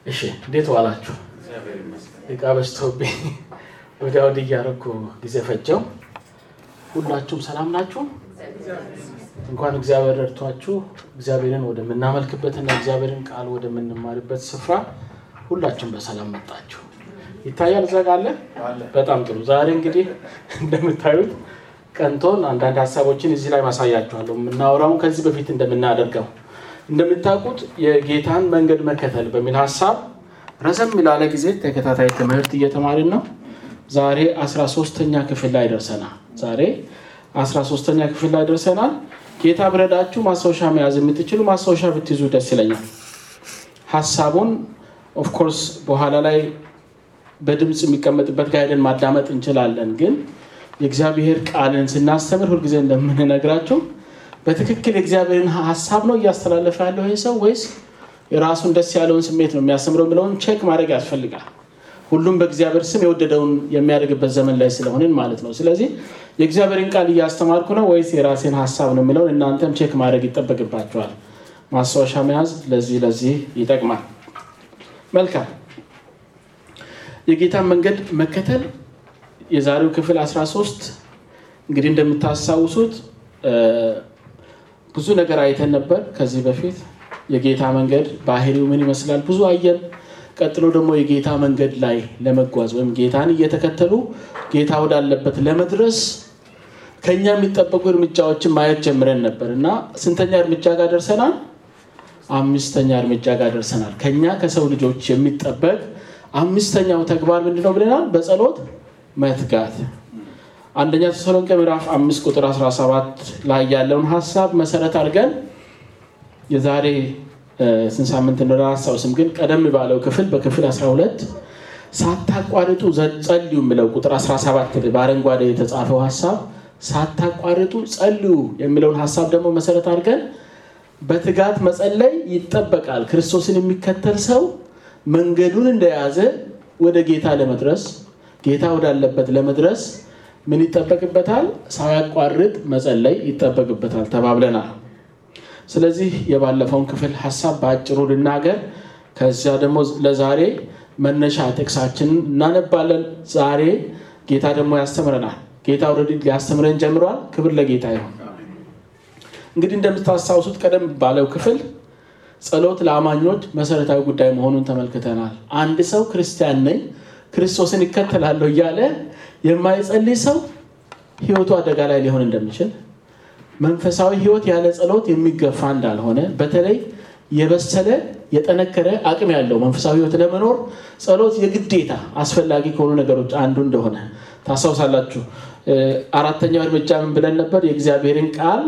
እሺ እንዴት ዋላችሁ? እቃ በዝቶብኝ ወዲያ ወዲህ እያደረኩ ጊዜ ፈጀው። ሁላችሁም ሰላም ናችሁ? እንኳን እግዚአብሔር ረድቷችሁ እግዚአብሔርን ወደምናመልክበትና እግዚአብሔርን ቃል ወደምንማርበት ስፍራ ሁላችሁም በሰላም መጣችሁ። ይታያል እዛ ጋ አለ። በጣም ጥሩ። ዛሬ እንግዲህ እንደምታዩት ቀንቶን አንዳንድ ሀሳቦችን እዚህ ላይ ማሳያችኋለሁ። የምናወራውን ከዚህ በፊት እንደምናደርገው እንደምታውቁት የጌታን መንገድ መከተል በሚል ሀሳብ ረዘም ላለ ጊዜ ተከታታይ ትምህርት እየተማርን ነው። ዛሬ 13ተኛ ክፍል ላይ ደርሰናል። ዛሬ 13ተኛ ክፍል ላይ ደርሰናል። ጌታ ብረዳችሁ ማስታወሻ መያዝ የምትችሉ ማስታወሻ ብትይዙ ደስ ይለኛል። ሀሳቡን ኦፍኮርስ በኋላ ላይ በድምፅ የሚቀመጥበት ጋይደን ማዳመጥ እንችላለን። ግን የእግዚአብሔር ቃልን ስናስተምር ሁልጊዜ እንደምንነግራቸው በትክክል የእግዚአብሔርን ሀሳብ ነው እያስተላለፈ ያለው ይህ ሰው ወይስ የራሱን ደስ ያለውን ስሜት ነው የሚያስተምረው የሚለውን ቼክ ማድረግ ያስፈልጋል። ሁሉም በእግዚአብሔር ስም የወደደውን የሚያደርግበት ዘመን ላይ ስለሆንን ማለት ነው። ስለዚህ የእግዚአብሔርን ቃል እያስተማርኩ ነው ወይስ የራሴን ሀሳብ ነው የሚለውን እናንተም ቼክ ማድረግ ይጠበቅባቸዋል። ማስታወሻ መያዝ ለዚህ ለዚህ ይጠቅማል። መልካም የጌታን መንገድ መከተል የዛሬው ክፍል 13 እንግዲህ እንደምታስታውሱት ብዙ ነገር አይተን ነበር ከዚህ በፊት የጌታ መንገድ ባህሪው ምን ይመስላል ብዙ አየን። ቀጥሎ ደግሞ የጌታ መንገድ ላይ ለመጓዝ ወይም ጌታን እየተከተሉ ጌታ ወዳለበት ለመድረስ ከኛ የሚጠበቁ እርምጃዎችን ማየት ጀምረን ነበር እና ስንተኛ እርምጃ ጋር ደርሰናል? አምስተኛ እርምጃ ጋር ደርሰናል። ከኛ ከሰው ልጆች የሚጠበቅ አምስተኛው ተግባር ምንድነው ብለናል? በጸሎት መትጋት። አንደኛ ተሰሎንቄ ምዕራፍ አምስት ቁጥር 17 ላይ ያለውን ሀሳብ መሰረት አድርገን የዛሬ ስንት ሳምንት እንደሆነ አላስታውስም፣ ግን ቀደም ባለው ክፍል በክፍል 12 ሳታቋርጡ ጸልዩ የሚለው ቁጥር 17 በአረንጓዴ የተጻፈው ሀሳብ ሳታቋርጡ ጸልዩ የሚለውን ሀሳብ ደግሞ መሰረት አድርገን በትጋት መጸለይ ይጠበቃል። ክርስቶስን የሚከተል ሰው መንገዱን እንደያዘ ወደ ጌታ ለመድረስ ጌታ ወዳለበት ለመድረስ ምን ይጠበቅበታል? ሳያቋርጥ መጸለይ ይጠበቅበታል ተባብለናል። ስለዚህ የባለፈውን ክፍል ሀሳብ በአጭሩ ልናገር። ከዚያ ደግሞ ለዛሬ መነሻ ጥቅሳችንን እናነባለን። ዛሬ ጌታ ደግሞ ያስተምረናል። ጌታ ኦልሬዲ ሊያስተምረን ጀምሯል። ክብር ለጌታ ይሁን። እንግዲህ እንደምታስታውሱት ቀደም ባለው ክፍል ጸሎት ለአማኞች መሰረታዊ ጉዳይ መሆኑን ተመልክተናል። አንድ ሰው ክርስቲያን ነኝ ክርስቶስን ይከተላለሁ እያለ የማይጸልይ ሰው ሕይወቱ አደጋ ላይ ሊሆን እንደሚችል መንፈሳዊ ሕይወት ያለ ጸሎት የሚገፋ እንዳልሆነ በተለይ የበሰለ የጠነከረ አቅም ያለው መንፈሳዊ ሕይወት ለመኖር ጸሎት የግዴታ አስፈላጊ ከሆኑ ነገሮች አንዱ እንደሆነ ታስታውሳላችሁ። አራተኛው እርምጃ ምን ብለን ነበር? የእግዚአብሔርን ቃል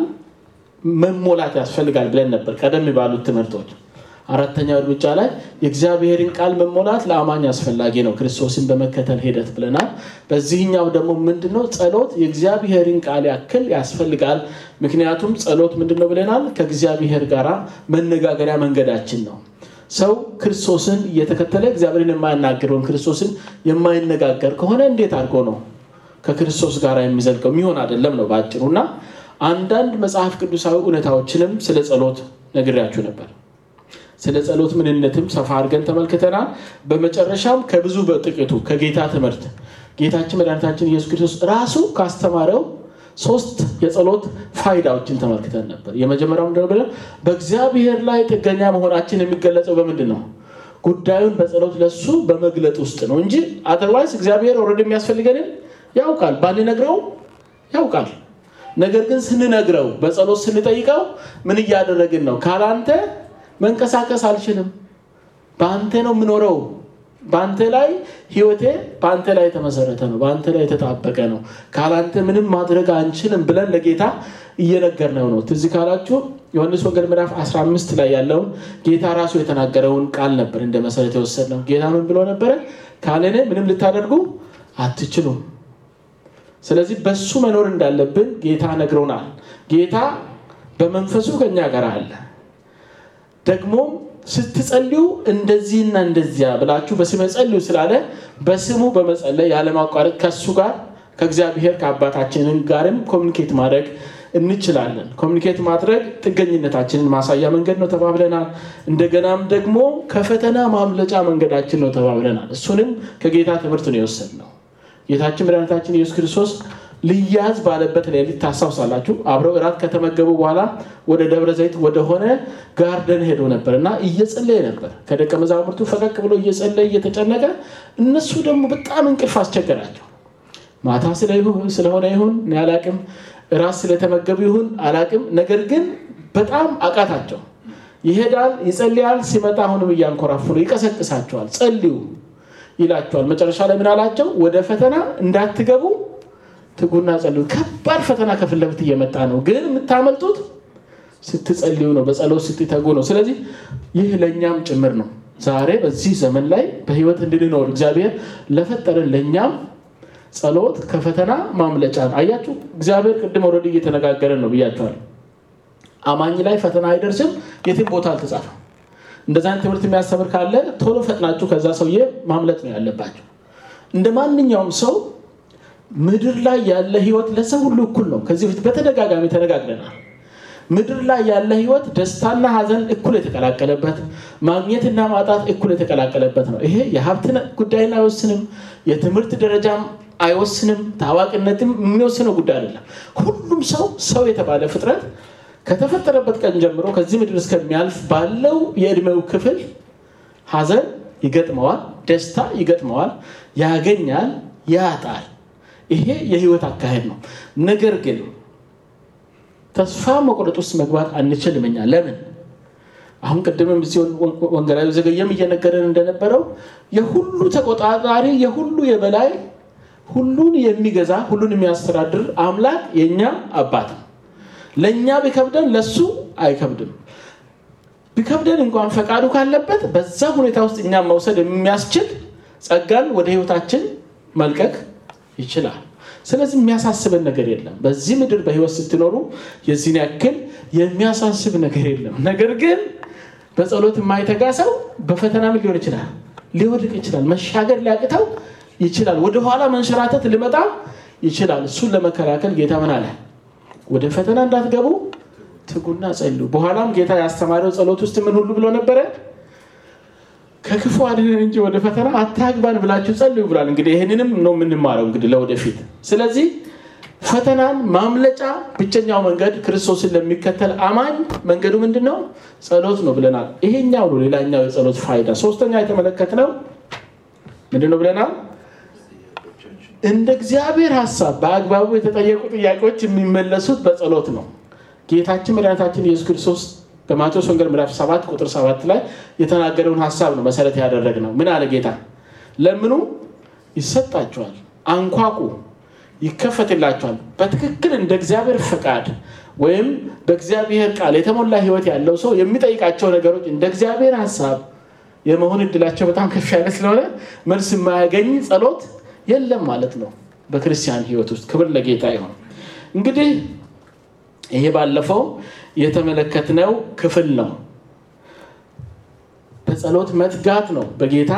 መሞላት ያስፈልጋል ብለን ነበር ቀደም ባሉት ትምህርቶች። አራተኛው እርምጃ ላይ የእግዚአብሔርን ቃል መሞላት ለአማኝ አስፈላጊ ነው ክርስቶስን በመከተል ሂደት ብለናል። በዚህኛው ደግሞ ምንድነው ጸሎት የእግዚአብሔርን ቃል ያክል ያስፈልጋል። ምክንያቱም ጸሎት ምንድነው ብለናል? ከእግዚአብሔር ጋር መነጋገሪያ መንገዳችን ነው። ሰው ክርስቶስን እየተከተለ እግዚአብሔርን የማያናገር ወይም ክርስቶስን የማይነጋገር ከሆነ እንዴት አድርጎ ነው ከክርስቶስ ጋር የሚዘልቀው? የሚሆን አይደለም ነው በአጭሩ። እና አንዳንድ መጽሐፍ ቅዱሳዊ እውነታዎችንም ስለ ጸሎት ነግሬያችሁ ነበር። ስለ ጸሎት ምንነትም ሰፋ አድርገን ተመልክተናል። በመጨረሻም ከብዙ በጥቂቱ ከጌታ ትምህርት ጌታችን መድኃኒታችን ኢየሱስ ክርስቶስ ራሱ ካስተማረው ሶስት የጸሎት ፋይዳዎችን ተመልክተን ነበር። የመጀመሪያው ምንድን ነው ብለን በእግዚአብሔር ላይ ጥገኛ መሆናችን የሚገለጸው በምንድን ነው? ጉዳዩን በጸሎት ለሱ በመግለጥ ውስጥ ነው እንጂ አዘርዋይስ እግዚአብሔር ኦልሬዲ የሚያስፈልገንን ያውቃል፣ ባንነግረው ያውቃል። ነገር ግን ስንነግረው በጸሎት ስንጠይቀው ምን እያደረግን ነው? ካላንተ መንቀሳቀስ አልችልም። በአንተ ነው የምኖረው። በአንተ ላይ ህይወቴ በአንተ ላይ የተመሰረተ ነው። በአንተ ላይ የተጣበቀ ነው። ካላንተ ምንም ማድረግ አንችልም ብለን ለጌታ እየነገርነው ነው። ትዝ ካላችሁ ዮሐንስ ወንጌል ምዕራፍ 15 ላይ ያለውን ጌታ ራሱ የተናገረውን ቃል ነበር እንደ መሰረት የወሰድነው። ጌታ ምን ብሎ ነበረ? ካለኔ ምንም ልታደርጉ አትችሉም። ስለዚህ በሱ መኖር እንዳለብን ጌታ ነግሮናል። ጌታ በመንፈሱ ከኛ ጋር አለ። ደግሞም ስትጸልዩ እንደዚህና እንደዚያ ብላችሁ በስሜ ጸልዩ ስላለ በስሙ በመጸለይ ያለማቋረጥ ከሱ ጋር ከእግዚአብሔር ከአባታችንን ጋርም ኮሚኒኬት ማድረግ እንችላለን። ኮሚኒኬት ማድረግ ጥገኝነታችንን ማሳያ መንገድ ነው ተባብለናል። እንደገናም ደግሞ ከፈተና ማምለጫ መንገዳችን ነው ተባብለናል። እሱንም ከጌታ ትምህርት ነው የወሰድነው። ጌታችን መድኃኒታችን ኢየሱስ ክርስቶስ ልያዝ ባለበት ሌሊት ታስታውሳላችሁ። አብረው እራት ከተመገቡ በኋላ ወደ ደብረ ዘይት ወደሆነ ጋርደን ሄዶ ነበር እና እየጸለየ ነበር። ከደቀ መዛሙርቱ ፈቀቅ ብሎ እየጸለየ እየተጨነቀ፣ እነሱ ደግሞ በጣም እንቅልፍ አስቸገራቸው። ማታ ስለሆነ ይሁን እኔ አላቅም፣ እራት ስለተመገቡ ይሁን አላቅም። ነገር ግን በጣም አቃታቸው። ይሄዳል፣ ይጸልያል። ሲመጣ አሁንም እያንኮራፉ ነው። ይቀሰቅሳቸዋል። ጸልዩ ይላቸዋል። መጨረሻ ላይ ምን አላቸው? ወደ ፈተና እንዳትገቡ ትጉና ጸልዩ። ከባድ ፈተና ከፊት ለፊት እየመጣ ነው፣ ግን የምታመልጡት ስትጸልዩ ነው፣ በጸሎት ስትተጉ ነው። ስለዚህ ይህ ለእኛም ጭምር ነው። ዛሬ በዚህ ዘመን ላይ በህይወት እንድንኖር እግዚአብሔር ለፈጠረን ለእኛም ጸሎት ከፈተና ማምለጫ ነው። አያችሁ፣ እግዚአብሔር ቅድም ወረድ እየተነጋገረን ነው ብያቸዋል። አማኝ ላይ ፈተና አይደርስም፣ የትም ቦታ አልተጻፈም። እንደዛን ትምህርት የሚያስተምር ካለ ቶሎ ፈጥናችሁ ከዛ ሰውዬ ማምለጥ ነው ያለባቸው። እንደ ማንኛውም ሰው ምድር ላይ ያለ ህይወት ለሰው ሁሉ እኩል ነው። ከዚህ በፊት በተደጋጋሚ ተነጋግረናል። ምድር ላይ ያለ ህይወት ደስታና ሀዘን እኩል የተቀላቀለበት፣ ማግኘትና ማጣት እኩል የተቀላቀለበት ነው። ይሄ የሀብት ጉዳይን አይወስንም፣ የትምህርት ደረጃም አይወስንም፣ ታዋቂነትም የሚወስነው ጉዳይ አይደለም። ሁሉም ሰው ሰው የተባለ ፍጥረት ከተፈጠረበት ቀን ጀምሮ ከዚህ ምድር እስከሚያልፍ ባለው የእድሜው ክፍል ሀዘን ይገጥመዋል፣ ደስታ ይገጥመዋል፣ ያገኛል፣ ያጣል። ይሄ የህይወት አካሄድ ነው። ነገር ግን ተስፋ መቁረጥ ውስጥ መግባት አንችልም። እኛ ለምን አሁን ቅድምም ሲሆን ወንጌላዊ ዘገየም እየነገረን እንደነበረው የሁሉ ተቆጣጣሪ፣ የሁሉ የበላይ፣ ሁሉን የሚገዛ ሁሉን የሚያስተዳድር አምላክ የእኛ አባት ነው። ለእኛ ቢከብደን ለሱ አይከብድም። ቢከብደን እንኳን ፈቃዱ ካለበት በዛ ሁኔታ ውስጥ እኛም መውሰድ የሚያስችል ጸጋን ወደ ህይወታችን መልቀቅ ይችላል። ስለዚህ የሚያሳስበን ነገር የለም። በዚህ ምድር በህይወት ስትኖሩ የዚህን ያክል የሚያሳስብ ነገር የለም። ነገር ግን በጸሎት የማይተጋ ሰው በፈተና ምን ሊሆን ይችላል? ሊወድቅ ይችላል። መሻገር ሊያቅተው ይችላል። ወደኋላ መንሸራተት ሊመጣ ይችላል። እሱን ለመከላከል ጌታ ምን አለ? ወደ ፈተና እንዳትገቡ ትጉና ጸልዩ። በኋላም ጌታ ያስተማረው ጸሎት ውስጥ ምን ሁሉ ብሎ ነበረ? ከክፉ አድነን እንጂ ወደ ፈተና አታግባን ብላችሁ ጸልዩ ብሏል። እንግዲህ ይህንንም ነው የምንማረው እንግዲህ ለወደፊት። ስለዚህ ፈተናን ማምለጫ ብቸኛው መንገድ ክርስቶስን ለሚከተል አማኝ መንገዱ ምንድን ነው? ጸሎት ነው ብለናል። ይሄኛው ነው ሌላኛው የጸሎት ፋይዳ። ሶስተኛ የተመለከትነው ምንድን ነው ብለናል? እንደ እግዚአብሔር ሀሳብ በአግባቡ የተጠየቁ ጥያቄዎች የሚመለሱት በጸሎት ነው። ጌታችን መድኃኒታችን ኢየሱስ ክርስቶስ በማቴዎስ ወንጌል ምዕራፍ 7 ቁጥር 7 ላይ የተናገረውን ሀሳብ ነው መሰረት ያደረግ ነው። ምን አለ ጌታ? ለምኑ ይሰጣችኋል፣ አንኳኩ ይከፈትላችኋል። በትክክል እንደ እግዚአብሔር ፈቃድ ወይም በእግዚአብሔር ቃል የተሞላ ሕይወት ያለው ሰው የሚጠይቃቸው ነገሮች እንደ እግዚአብሔር ሀሳብ የመሆን እድላቸው በጣም ከፍ ያለ ስለሆነ መልስ የማያገኝ ጸሎት የለም ማለት ነው በክርስቲያን ሕይወት ውስጥ። ክብር ለጌታ ይሆን። እንግዲህ ይሄ ባለፈው የተመለከትነው ክፍል ነው። በጸሎት መትጋት ነው በጌታ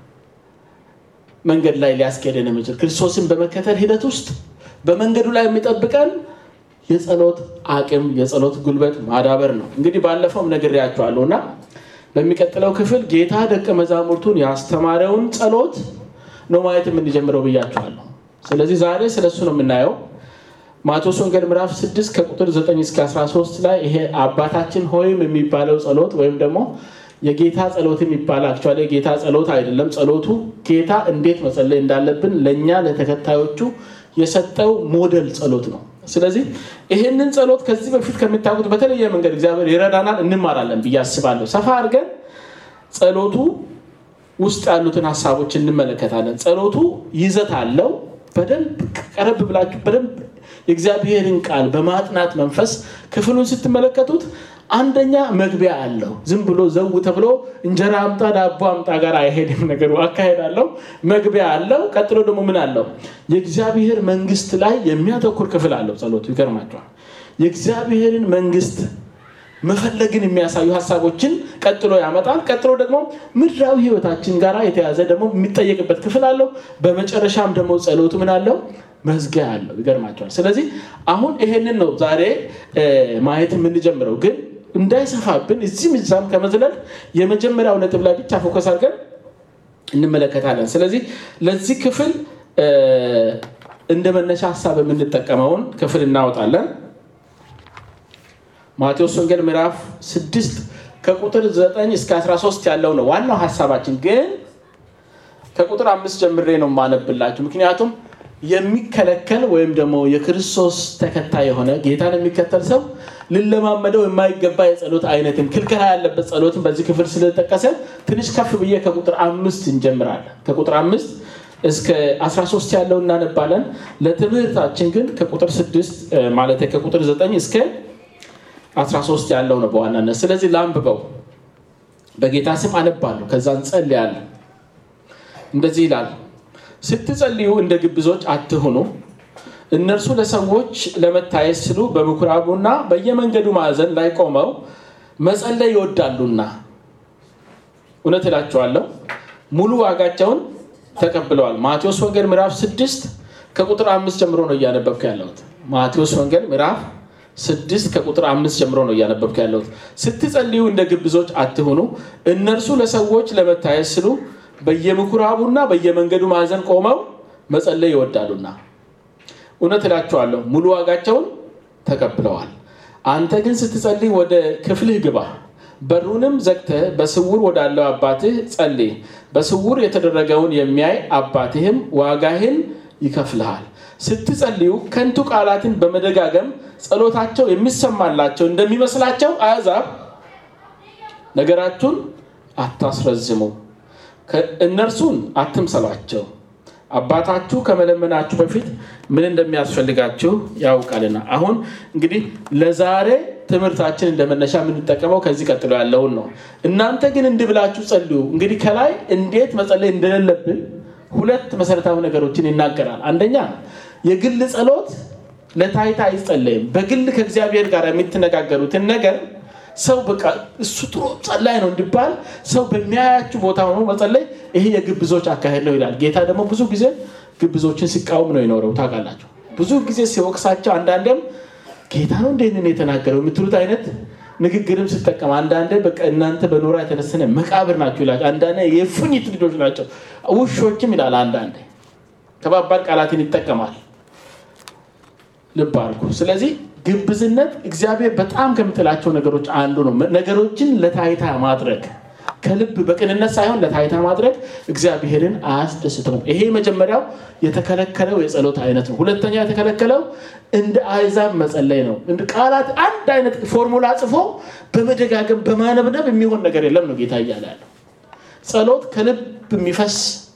መንገድ ላይ ሊያስኬደን የሚችል ክርስቶስን በመከተል ሂደት ውስጥ በመንገዱ ላይ የሚጠብቀን የጸሎት አቅም የጸሎት ጉልበት ማዳበር ነው። እንግዲህ ባለፈውም ነግሬያቸዋለሁ እና በሚቀጥለው ክፍል ጌታ ደቀ መዛሙርቱን ያስተማረውን ጸሎት ነው ማየት የምንጀምረው ብያቸዋለሁ። ስለዚህ ዛሬ ስለሱ ነው የምናየው። ማቴዎስ ወንጌል ምዕራፍ 6 ከቁጥር 9 እስከ 13 ላይ ይሄ አባታችን ሆይም የሚባለው ጸሎት ወይም ደግሞ የጌታ ጸሎት የሚባል አክቹዋሊ የጌታ ጸሎት አይደለም። ጸሎቱ ጌታ እንዴት መጸለይ እንዳለብን ለእኛ ለተከታዮቹ የሰጠው ሞዴል ጸሎት ነው። ስለዚህ ይህንን ጸሎት ከዚህ በፊት ከሚታወቁት በተለየ መንገድ እግዚአብሔር ይረዳናል፣ እንማራለን ብዬ አስባለሁ። ሰፋ አድርገን ጸሎቱ ውስጥ ያሉትን ሀሳቦች እንመለከታለን። ጸሎቱ ይዘት አለው። በደንብ ቀረብ ብላችሁ በደንብ የእግዚአብሔርን ቃል በማጥናት መንፈስ ክፍሉን ስትመለከቱት አንደኛ መግቢያ አለው። ዝም ብሎ ዘው ተብሎ እንጀራ አምጣ ዳቦ አምጣ ጋር አይሄድም ነገሩ፣ አካሄድ አለው። መግቢያ አለው። ቀጥሎ ደግሞ ምን አለው? የእግዚአብሔር መንግስት ላይ የሚያተኩር ክፍል አለው ጸሎቱ። ይገርማቸዋል። የእግዚአብሔርን መንግስት መፈለግን የሚያሳዩ ሀሳቦችን ቀጥሎ ያመጣል። ቀጥሎ ደግሞ ምድራዊ ህይወታችን ጋር የተያዘ ደግሞ የሚጠየቅበት ክፍል አለው። በመጨረሻም ደግሞ ጸሎቱ ምን አለው? መዝጊያ አለው። ይገርማቸዋል። ስለዚህ አሁን ይሄንን ነው ዛሬ ማየት የምንጀምረው። ግን እንዳይሰፋብን እዚህም እዛም ከመዝለል የመጀመሪያው ነጥብ ላይ ብቻ ፎከስ አድርገን እንመለከታለን። ስለዚህ ለዚህ ክፍል እንደ መነሻ ሀሳብ የምንጠቀመውን ክፍል እናወጣለን። ማቴዎስ ወንጌል ምዕራፍ 6 ከቁጥር 9 እስከ 13 ያለው ነው ዋናው ሀሳባችን። ግን ከቁጥር አምስት ጀምሬ ነው የማነብላችሁ። ምክንያቱም የሚከለከል ወይም ደግሞ የክርስቶስ ተከታይ የሆነ ጌታን የሚከተል ሰው ልለማመደው የማይገባ የጸሎት አይነትን ክልከላ ያለበት ጸሎትን በዚህ ክፍል ስለተጠቀሰ ትንሽ ከፍ ብዬ ከቁጥር አምስት እንጀምራለን። ከቁጥር አምስት እስከ 13 ያለው እናነባለን። ለትምህርታችን ግን ከቁጥር 6 ማለት ከቁጥር 9 እስከ 13 ያለው ነው በዋናነት። ስለዚህ ላንብበው፣ በጌታ ስም አነባለሁ፣ ከዛ እንጸልያለን። እንደዚህ ይላል፣ ስትጸልዩ እንደ ግብዞች አትሁኑ፣ እነርሱ ለሰዎች ለመታየት ሲሉ በምኩራቡና በየመንገዱ ማዕዘን ላይ ቆመው መጸለይ ይወዳሉና፣ እውነት እላቸዋለሁ ሙሉ ዋጋቸውን ተቀብለዋል። ማቴዎስ ወንጌል ምዕራፍ 6 ከቁጥር አምስት ጀምሮ ነው እያነበብክ ያለሁት። ማቴዎስ ወንጌል ምዕራፍ ስድስት ከቁጥር አምስት ጀምሮ ነው እያነበብክ ያለሁት። ስትጸልዩ እንደ ግብዞች አትሁኑ፣ እነርሱ ለሰዎች ለመታየት ሲሉ በየምኩራቡና በየመንገዱ ማዕዘን ቆመው መጸለይ ይወዳሉና፣ እውነት እላቸዋለሁ ሙሉ ዋጋቸውን ተቀብለዋል። አንተ ግን ስትጸልይ ወደ ክፍልህ ግባ፣ በሩንም ዘግተህ በስውር ወዳለው አባትህ ጸልይ። በስውር የተደረገውን የሚያይ አባትህም ዋጋህን ይከፍልሃል። ስትጸልዩ ከንቱ ቃላትን በመደጋገም ጸሎታቸው የሚሰማላቸው እንደሚመስላቸው አሕዛብ ነገራችሁን አታስረዝሙ፣ እነርሱን አትምሰሏቸው። አባታችሁ ከመለመናችሁ በፊት ምን እንደሚያስፈልጋችሁ ያውቃልና። አሁን እንግዲህ ለዛሬ ትምህርታችን እንደመነሻ የምንጠቀመው ከዚህ ቀጥሎ ያለውን ነው። እናንተ ግን እንዲህ ብላችሁ ጸልዩ። እንግዲህ ከላይ እንዴት መጸለይ እንደሌለብን ሁለት መሰረታዊ ነገሮችን ይናገራል። አንደኛ የግል ጸሎት ለታይታ አይጸለይም። በግል ከእግዚአብሔር ጋር የምትነጋገሩትን ነገር ሰው በቃ እሱ ጥሩ ጸላይ ነው እንዲባል ሰው በሚያያችሁ ቦታ ሆኖ መጸለይ ይሄ የግብዞች አካሄድ ነው ይላል። ጌታ ደግሞ ብዙ ጊዜ ግብዞችን ሲቃወም ነው የኖረው። ታውቃላችሁ፣ ብዙ ጊዜ ሲወቅሳቸው፣ አንዳንዴም ጌታ ነው እንደንን የተናገረው የምትሉት አይነት ንግግርም ስጠቀም አንዳንዴ በቃ እናንተ በኖራ የተነሰነ መቃብር ናቸው ይላል። አንዳንዴ የፉኝት ልጆች ናቸው ውሾችም ይላል። አንዳንዴ ከባባድ ቃላትን ይጠቀማል። ልብ አድርጉ። ስለዚህ ግብዝነት እግዚአብሔር በጣም ከምትላቸው ነገሮች አንዱ ነው። ነገሮችን ለታይታ ማድረግ ከልብ በቅንነት ሳይሆን ለታይታ ማድረግ እግዚአብሔርን አያስደስተውም። ይሄ መጀመሪያው የተከለከለው የጸሎት አይነት ነው። ሁለተኛው የተከለከለው እንደ አይዛብ መጸለይ ነው። እንደ ቃላት አንድ አይነት ፎርሙላ ጽፎ በመደጋገም በማነብነብ የሚሆን ነገር የለም ነው ጌታ እያለ ያለው። ጸሎት ከልብ የሚፈስ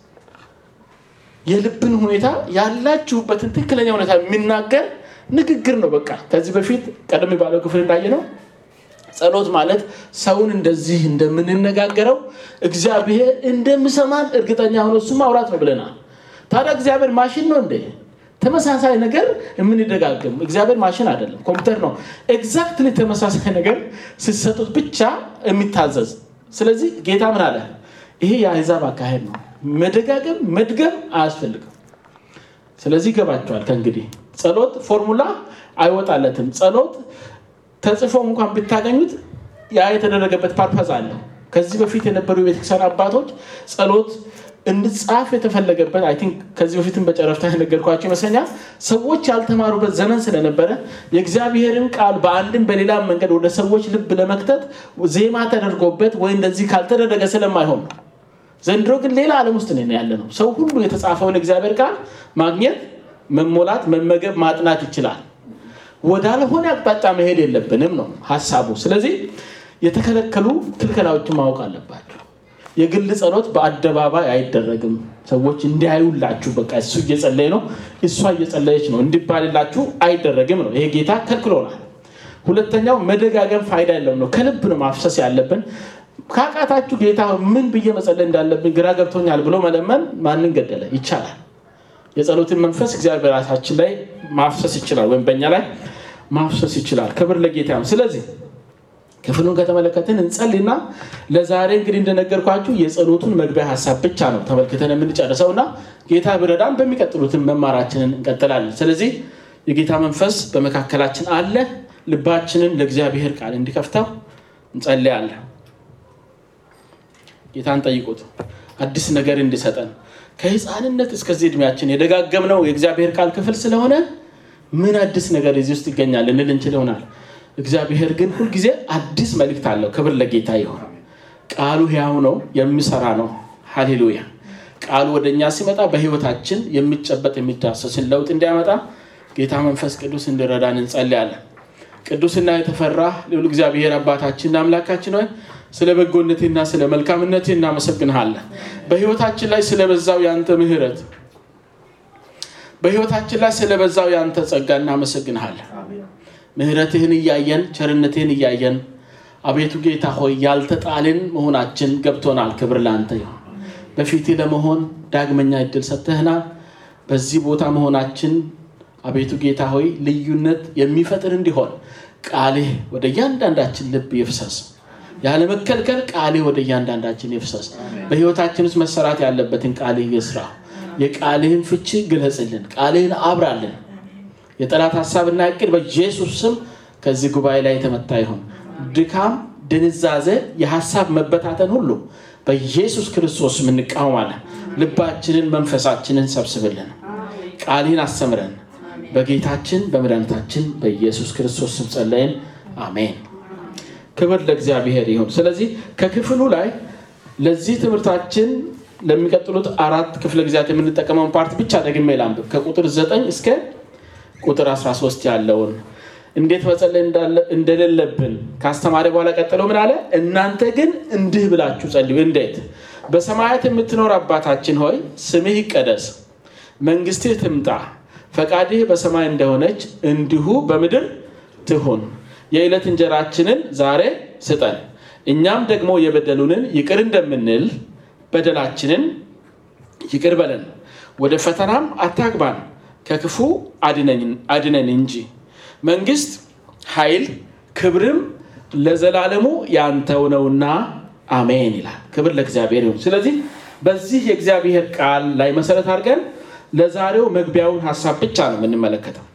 የልብን ሁኔታ ያላችሁበትን ትክክለኛ ሁኔታ የሚናገር ንግግር ነው። በቃ ከዚህ በፊት ቀደም ባለው ክፍል እንዳየ ነው ጸሎት ማለት ሰውን እንደዚህ እንደምንነጋገረው እግዚአብሔር እንደምሰማን እርግጠኛ ሆኖ እሱ ማውራት ነው ብለናል። ታዲያ እግዚአብሔር ማሽን ነው እንዴ? ተመሳሳይ ነገር የምንደጋግም እግዚአብሔር ማሽን አይደለም፣ ኮምፒውተር ነው። ኤግዛክትሊ ተመሳሳይ ነገር ስትሰጡት ብቻ የሚታዘዝ። ስለዚህ ጌታ ምን አለ? ይሄ የአሕዛብ አካሄድ ነው። መደጋገም መድገም አያስፈልግም። ስለዚህ ይገባቸዋል። ከእንግዲህ ጸሎት ፎርሙላ አይወጣለትም። ጸሎት ተጽፎ እንኳን ብታገኙት ያ የተደረገበት ፓርፐዝ አለው። ከዚህ በፊት የነበሩ የቤተክርስቲያን አባቶች ጸሎት እንድጻፍ የተፈለገበት አይ ቲንክ ከዚህ በፊትም በጨረፍታ የነገርኳቸው ይመስለኛል። ሰዎች ያልተማሩበት ዘመን ስለነበረ የእግዚአብሔርን ቃል በአንድም በሌላም መንገድ ወደ ሰዎች ልብ ለመክተት ዜማ ተደርጎበት ወይ እንደዚህ ካልተደረገ ስለማይሆን ነው። ዘንድሮ ግን ሌላ ዓለም ውስጥ ነው ያለ ነው። ሰው ሁሉ የተጻፈውን እግዚአብሔር ቃል ማግኘት፣ መሞላት፣ መመገብ፣ ማጥናት ይችላል። ወዳልሆነ አቅጣጫ መሄድ የለብንም ነው ሀሳቡ። ስለዚህ የተከለከሉ ክልከላዎችን ማወቅ አለባቸው። የግል ጸሎት በአደባባይ አይደረግም። ሰዎች እንዲያዩላችሁ በቃ እሱ እየጸለየ ነው፣ እሷ እየጸለየች ነው እንዲባልላችሁ አይደረግም ነው። ይሄ ጌታ ከልክሎናል። ሁለተኛው መደጋገም ፋይዳ የለውም ነው። ከልብ ነው ማፍሰስ ያለብን። ካቃታችሁ ጌታ ምን ብዬ መጸለይ እንዳለብን ግራ ገብቶኛል ብሎ መለመን ማንን ገደለ? ይቻላል። የጸሎትን መንፈስ እግዚአብሔር በራሳችን ላይ ማፍሰስ ይችላል፣ ወይም በእኛ ላይ ማፍሰስ ይችላል። ክብር ለጌታ ነው። ስለዚህ ክፍሉን ከተመለከትን እንጸልና ለዛሬ እንግዲህ እንደነገርኳችሁ የጸሎቱን መግቢያ ሀሳብ ብቻ ነው ተመልክተን የምንጨርሰው እና ጌታ ብረዳን በሚቀጥሉትን መማራችንን እንቀጥላለን። ስለዚህ የጌታ መንፈስ በመካከላችን አለ። ልባችንን ለእግዚአብሔር ቃል እንዲከፍተው እንጸልያለን። ጌታን ጠይቁት አዲስ ነገር እንዲሰጠን ከህፃንነት እስከዚህ እድሜያችን የደጋገምነው የእግዚአብሔር ቃል ክፍል ስለሆነ ምን አዲስ ነገር እዚህ ውስጥ ይገኛል ልንል እንችል ይሆናል። እግዚአብሔር ግን ሁልጊዜ አዲስ መልእክት አለው። ክብር ለጌታ ይሆን። ቃሉ ሕያው ነው፣ የሚሰራ ነው። ሃሌሉያ። ቃሉ ወደ እኛ ሲመጣ በህይወታችን የሚጨበጥ የሚዳሰስን ለውጥ እንዲያመጣ ጌታ መንፈስ ቅዱስ እንዲረዳን እንጸልያለን። ቅዱስና የተፈራ ልዑል እግዚአብሔር አባታችንና አምላካችን ሆይ ስለ በጎነቴና ስለ መልካምነቴ እናመሰግንሃለን። በህይወታችን ላይ ስለበዛው የአንተ ምህረት በህይወታችን ላይ ስለበዛው የአንተ ጸጋ እናመሰግንሃለን። ምህረትህን እያየን ቸርነትህን እያየን አቤቱ ጌታ ሆይ ያልተጣልን መሆናችን ገብቶናል። ክብር ለአንተ ይሁን። በፊትህ ለመሆን ዳግመኛ እድል ሰጥተህናል። በዚህ ቦታ መሆናችን አቤቱ ጌታ ሆይ ልዩነት የሚፈጥር እንዲሆን ቃልህ ወደ እያንዳንዳችን ልብ ይፍሰስ። ያለመከልከል ቃልህ ወደ እያንዳንዳችን ይፍሰስ። በህይወታችን ውስጥ መሰራት ያለበትን ቃልህ ይስራ። የቃልህን ፍቺ ግለጽልን፣ ቃልህን አብራልን። የጠላት ሀሳብና እቅድ በኢየሱስ ስም ከዚህ ጉባኤ ላይ የተመታ ይሁን። ድካም፣ ድንዛዜ፣ የሀሳብ መበታተን ሁሉ በኢየሱስ ክርስቶስ እንቃወማለን። ልባችንን መንፈሳችንን ሰብስብልን፣ ቃልህን አስተምረን። በጌታችን በመድኃኒታችን በኢየሱስ ክርስቶስ ስም ጸለይን፣ አሜን። ክብር ለእግዚአብሔር ይሁን። ስለዚህ ከክፍሉ ላይ ለዚህ ትምህርታችን ለሚቀጥሉት አራት ክፍለ ጊዜያት የምንጠቀመውን ፓርት ብቻ ደግሜ ላንብብ። ከቁጥር 9 እስከ ቁጥር 13 ያለውን እንዴት መጸለይ እንደሌለብን ካስተማሪ በኋላ ቀጥለው ምን አለ? እናንተ ግን እንዲህ ብላችሁ ጸልዩ። እንዴት? በሰማያት የምትኖር አባታችን ሆይ ስምህ ይቀደስ፣ መንግስትህ ትምጣ፣ ፈቃድህ በሰማይ እንደሆነች እንዲሁ በምድር ትሁን። የዕለት እንጀራችንን ዛሬ ስጠን፣ እኛም ደግሞ የበደሉንን ይቅር እንደምንል በደላችንን ይቅር በለን፣ ወደ ፈተናም አታግባን ከክፉ አድነን እንጂ መንግስት፣ ኃይል፣ ክብርም ለዘላለሙ ያንተው ነውና አሜን ይላል። ክብር ለእግዚአብሔር ይሁን። ስለዚህ በዚህ የእግዚአብሔር ቃል ላይ መሰረት አድርገን ለዛሬው መግቢያውን ሀሳብ ብቻ ነው የምንመለከተው።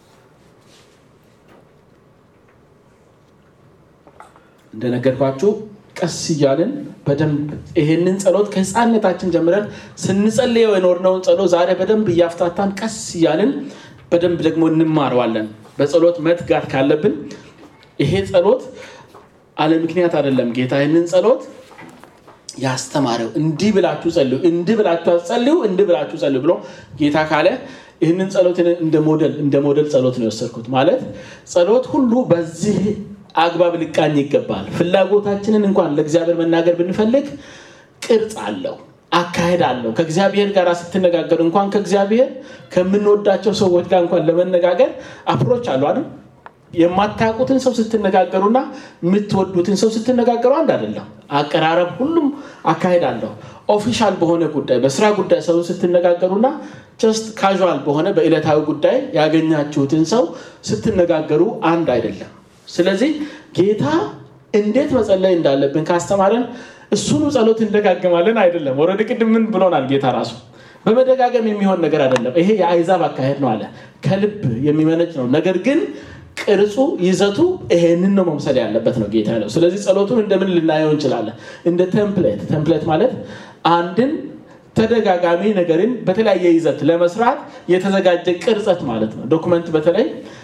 እንደነገርኳችሁ ቀስ እያልን በደንብ ይሄንን ጸሎት ከህፃንነታችን ጀምረን ስንጸልየው የኖርነውን ጸሎት ዛሬ በደንብ እያፍታታን ቀስ እያልን በደንብ ደግሞ እንማረዋለን። በጸሎት መትጋት ካለብን ይሄ ጸሎት አለ ምክንያት አይደለም። ጌታ ይህንን ጸሎት ያስተማረው እንዲህ ብላችሁ ጸልዩ፣ እንዲህ ብላችሁ ጸልዩ፣ እንዲህ ብላችሁ ጸልዩ ብሎ ጌታ ካለ ይህንን ጸሎት እንደ ሞዴል እንደ ሞዴል ጸሎት ነው የወሰድኩት። ማለት ጸሎት ሁሉ በዚህ አግባብ ሊቃኝ ይገባል። ፍላጎታችንን እንኳን ለእግዚአብሔር መናገር ብንፈልግ ቅርጽ አለው፣ አካሄድ አለው። ከእግዚአብሔር ጋር ስትነጋገሩ እንኳን ከእግዚአብሔር ከምንወዳቸው ሰዎች ጋር እንኳን ለመነጋገር አፕሮች አሉ አይደል? የማታውቁትን ሰው ስትነጋገሩና የምትወዱትን ሰው ስትነጋገሩ አንድ አይደለም። አቀራረብ፣ ሁሉም አካሄድ አለው። ኦፊሻል በሆነ ጉዳይ በስራ ጉዳይ ሰው ስትነጋገሩና ጀስት ካዥዋል በሆነ በዕለታዊ ጉዳይ ያገኛችሁትን ሰው ስትነጋገሩ አንድ አይደለም። ስለዚህ ጌታ እንዴት መጸለይ እንዳለብን ካስተማረን እሱኑ ጸሎት እንደጋገማለን አይደለም። ወረድ ቅድም ምን ብሎናል ጌታ ራሱ በመደጋገም የሚሆን ነገር አይደለም። ይሄ የአይዛብ አካሄድ ነው አለ። ከልብ የሚመነጭ ነው። ነገር ግን ቅርጹ፣ ይዘቱ ይሄንን ነው መምሰል ያለበት ነው ጌታ ያለው። ስለዚህ ጸሎቱን እንደምን ልናየው እንችላለን? እንደ ቴምፕሌት። ቴምፕሌት ማለት አንድን ተደጋጋሚ ነገርን በተለያየ ይዘት ለመስራት የተዘጋጀ ቅርጸት ማለት ነው። ዶክመንት በተለይ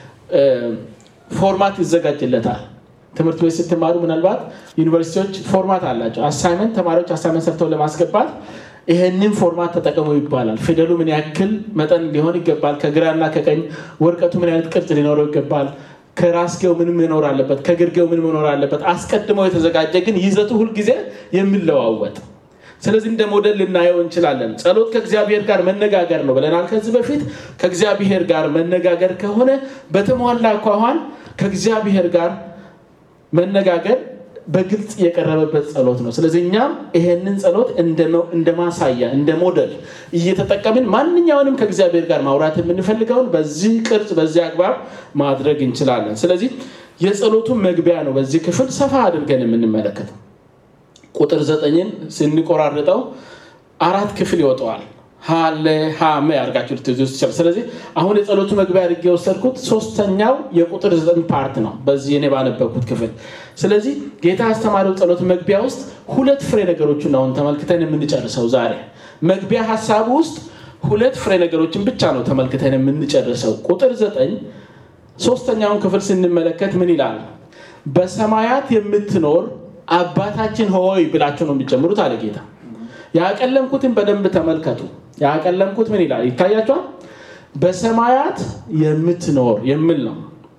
ፎርማት ይዘጋጅለታል። ትምህርት ቤት ስትማሩ ምናልባት ዩኒቨርሲቲዎች ፎርማት አላቸው። አሳይመንት ተማሪዎች አሳይመንት ሰርተው ለማስገባት ይሄንን ፎርማት ተጠቀሙ ይባላል። ፊደሉ ምን ያክል መጠን ሊሆን ይገባል፣ ከግራና ከቀኝ ወረቀቱ ምን አይነት ቅርጽ ሊኖረው ይገባል፣ ከራስጌው ምን መኖር አለበት፣ ከግርጌው ምን መኖር አለበት። አስቀድመው የተዘጋጀ ግን ይዘቱ ሁልጊዜ የሚለዋወጥ ስለዚህ እንደ ሞዴል ልናየው እንችላለን። ጸሎት ከእግዚአብሔር ጋር መነጋገር ነው ብለናል ከዚህ በፊት። ከእግዚአብሔር ጋር መነጋገር ከሆነ በተሟላ አኳኋን ከእግዚአብሔር ጋር መነጋገር በግልጽ የቀረበበት ጸሎት ነው። ስለዚህ እኛም ይሄንን ጸሎት እንደ ማሳያ እንደ ሞዴል እየተጠቀምን ማንኛውንም ከእግዚአብሔር ጋር ማውራት የምንፈልገውን በዚህ ቅርጽ በዚህ አግባብ ማድረግ እንችላለን። ስለዚህ የጸሎቱን መግቢያ ነው በዚህ ክፍል ሰፋ አድርገን የምንመለከተው። ቁጥር ዘጠኝን ስንቆራርጠው አራት ክፍል ይወጣዋል። ሀለ ሀመ ያርጋችሁ ልትይዙ ትችላል። ስለዚህ አሁን የጸሎቱ መግቢያ አድርጌ የወሰድኩት ሶስተኛው የቁጥር ዘጠኝ ፓርት ነው በዚህ እኔ ባነበብኩት ክፍል። ስለዚህ ጌታ አስተማሪው ጸሎት መግቢያ ውስጥ ሁለት ፍሬ ነገሮችን አሁን ተመልክተን የምንጨርሰው ዛሬ መግቢያ ሀሳቡ ውስጥ ሁለት ፍሬ ነገሮችን ብቻ ነው ተመልክተን የምንጨርሰው። ቁጥር ዘጠኝ ሶስተኛውን ክፍል ስንመለከት ምን ይላል? በሰማያት የምትኖር አባታችን ሆይ ብላችሁ ነው የሚጀምሩት አለ ጌታ። ያቀለምኩትን በደንብ ተመልከቱ። ያቀለምኩት ምን ይላል ይታያቸዋል? በሰማያት የምትኖር የሚል ነው።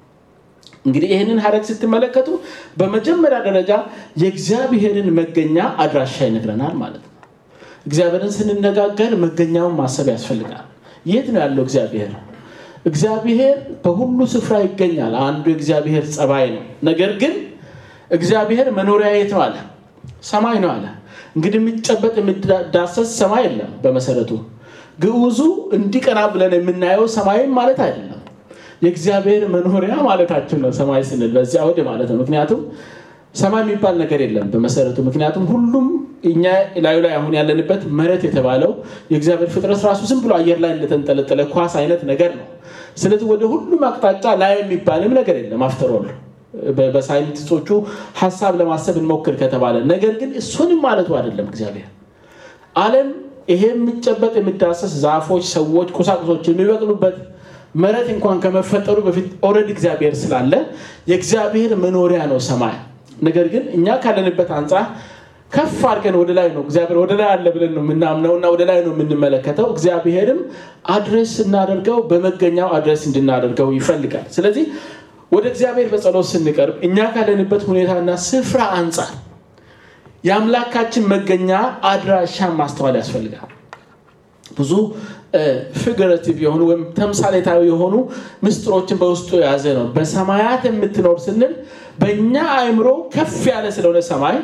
እንግዲህ ይህንን ሀረግ ስትመለከቱ በመጀመሪያ ደረጃ የእግዚአብሔርን መገኛ አድራሻ ይነግረናል ማለት ነው። እግዚአብሔርን ስንነጋገር መገኛውን ማሰብ ያስፈልጋል። የት ነው ያለው እግዚአብሔር? እግዚአብሔር በሁሉ ስፍራ ይገኛል። አንዱ የእግዚአብሔር ጸባይ ነው። ነገር ግን እግዚአብሔር መኖሪያ የት ነው አለ? ሰማይ ነው አለ። እንግዲህ የሚጨበጥ የሚዳሰስ ሰማይ የለም። በመሰረቱ ግዑዙ እንዲቀና ብለን የምናየው ሰማይም ማለት አይደለም። የእግዚአብሔር መኖሪያ ማለታችን ነው ሰማይ ስንል በዚያ ወደ ማለት ነው። ምክንያቱም ሰማይ የሚባል ነገር የለም በመሰረቱ። ምክንያቱም ሁሉም እኛ ላዩ ላይ አሁን ያለንበት መሬት የተባለው የእግዚአብሔር ፍጥረት ራሱ ዝም ብሎ አየር ላይ እንደተንጠለጠለ ኳስ አይነት ነገር ነው። ስለዚህ ወደ ሁሉም አቅጣጫ ላይ የሚባልም ነገር የለም አፍተሮል በሳይንቲስቶቹ ሀሳብ ለማሰብ እንሞክር ከተባለ ነገር ግን እሱንም ማለቱ አይደለም እግዚአብሔር ዓለም ይሄ የሚጨበጥ የሚዳሰስ ዛፎች፣ ሰዎች፣ ቁሳቁሶች የሚበቅሉበት መሬት እንኳን ከመፈጠሩ በፊት ኦልሬዲ እግዚአብሔር ስላለ የእግዚአብሔር መኖሪያ ነው ሰማይ። ነገር ግን እኛ ካለንበት አንጻር ከፍ አድርገን ወደ ላይ ነው እግዚአብሔር ወደ ላይ አለ ብለን ነው የምናምነው እና ወደ ላይ ነው የምንመለከተው። እግዚአብሔርም አድሬስ ስናደርገው በመገኛው አድሬስ እንድናደርገው ይፈልጋል። ስለዚህ ወደ እግዚአብሔር በጸሎት ስንቀርብ እኛ ካለንበት ሁኔታና ስፍራ አንጻር የአምላካችን መገኛ አድራሻን ማስተዋል ያስፈልጋል። ብዙ ፊገሬቲቭ የሆኑ ወይም ተምሳሌታዊ የሆኑ ምስጢሮችን በውስጡ የያዘ ነው። በሰማያት የምትኖር ስንል በእኛ አእምሮ ከፍ ያለ ስለሆነ ሰማይ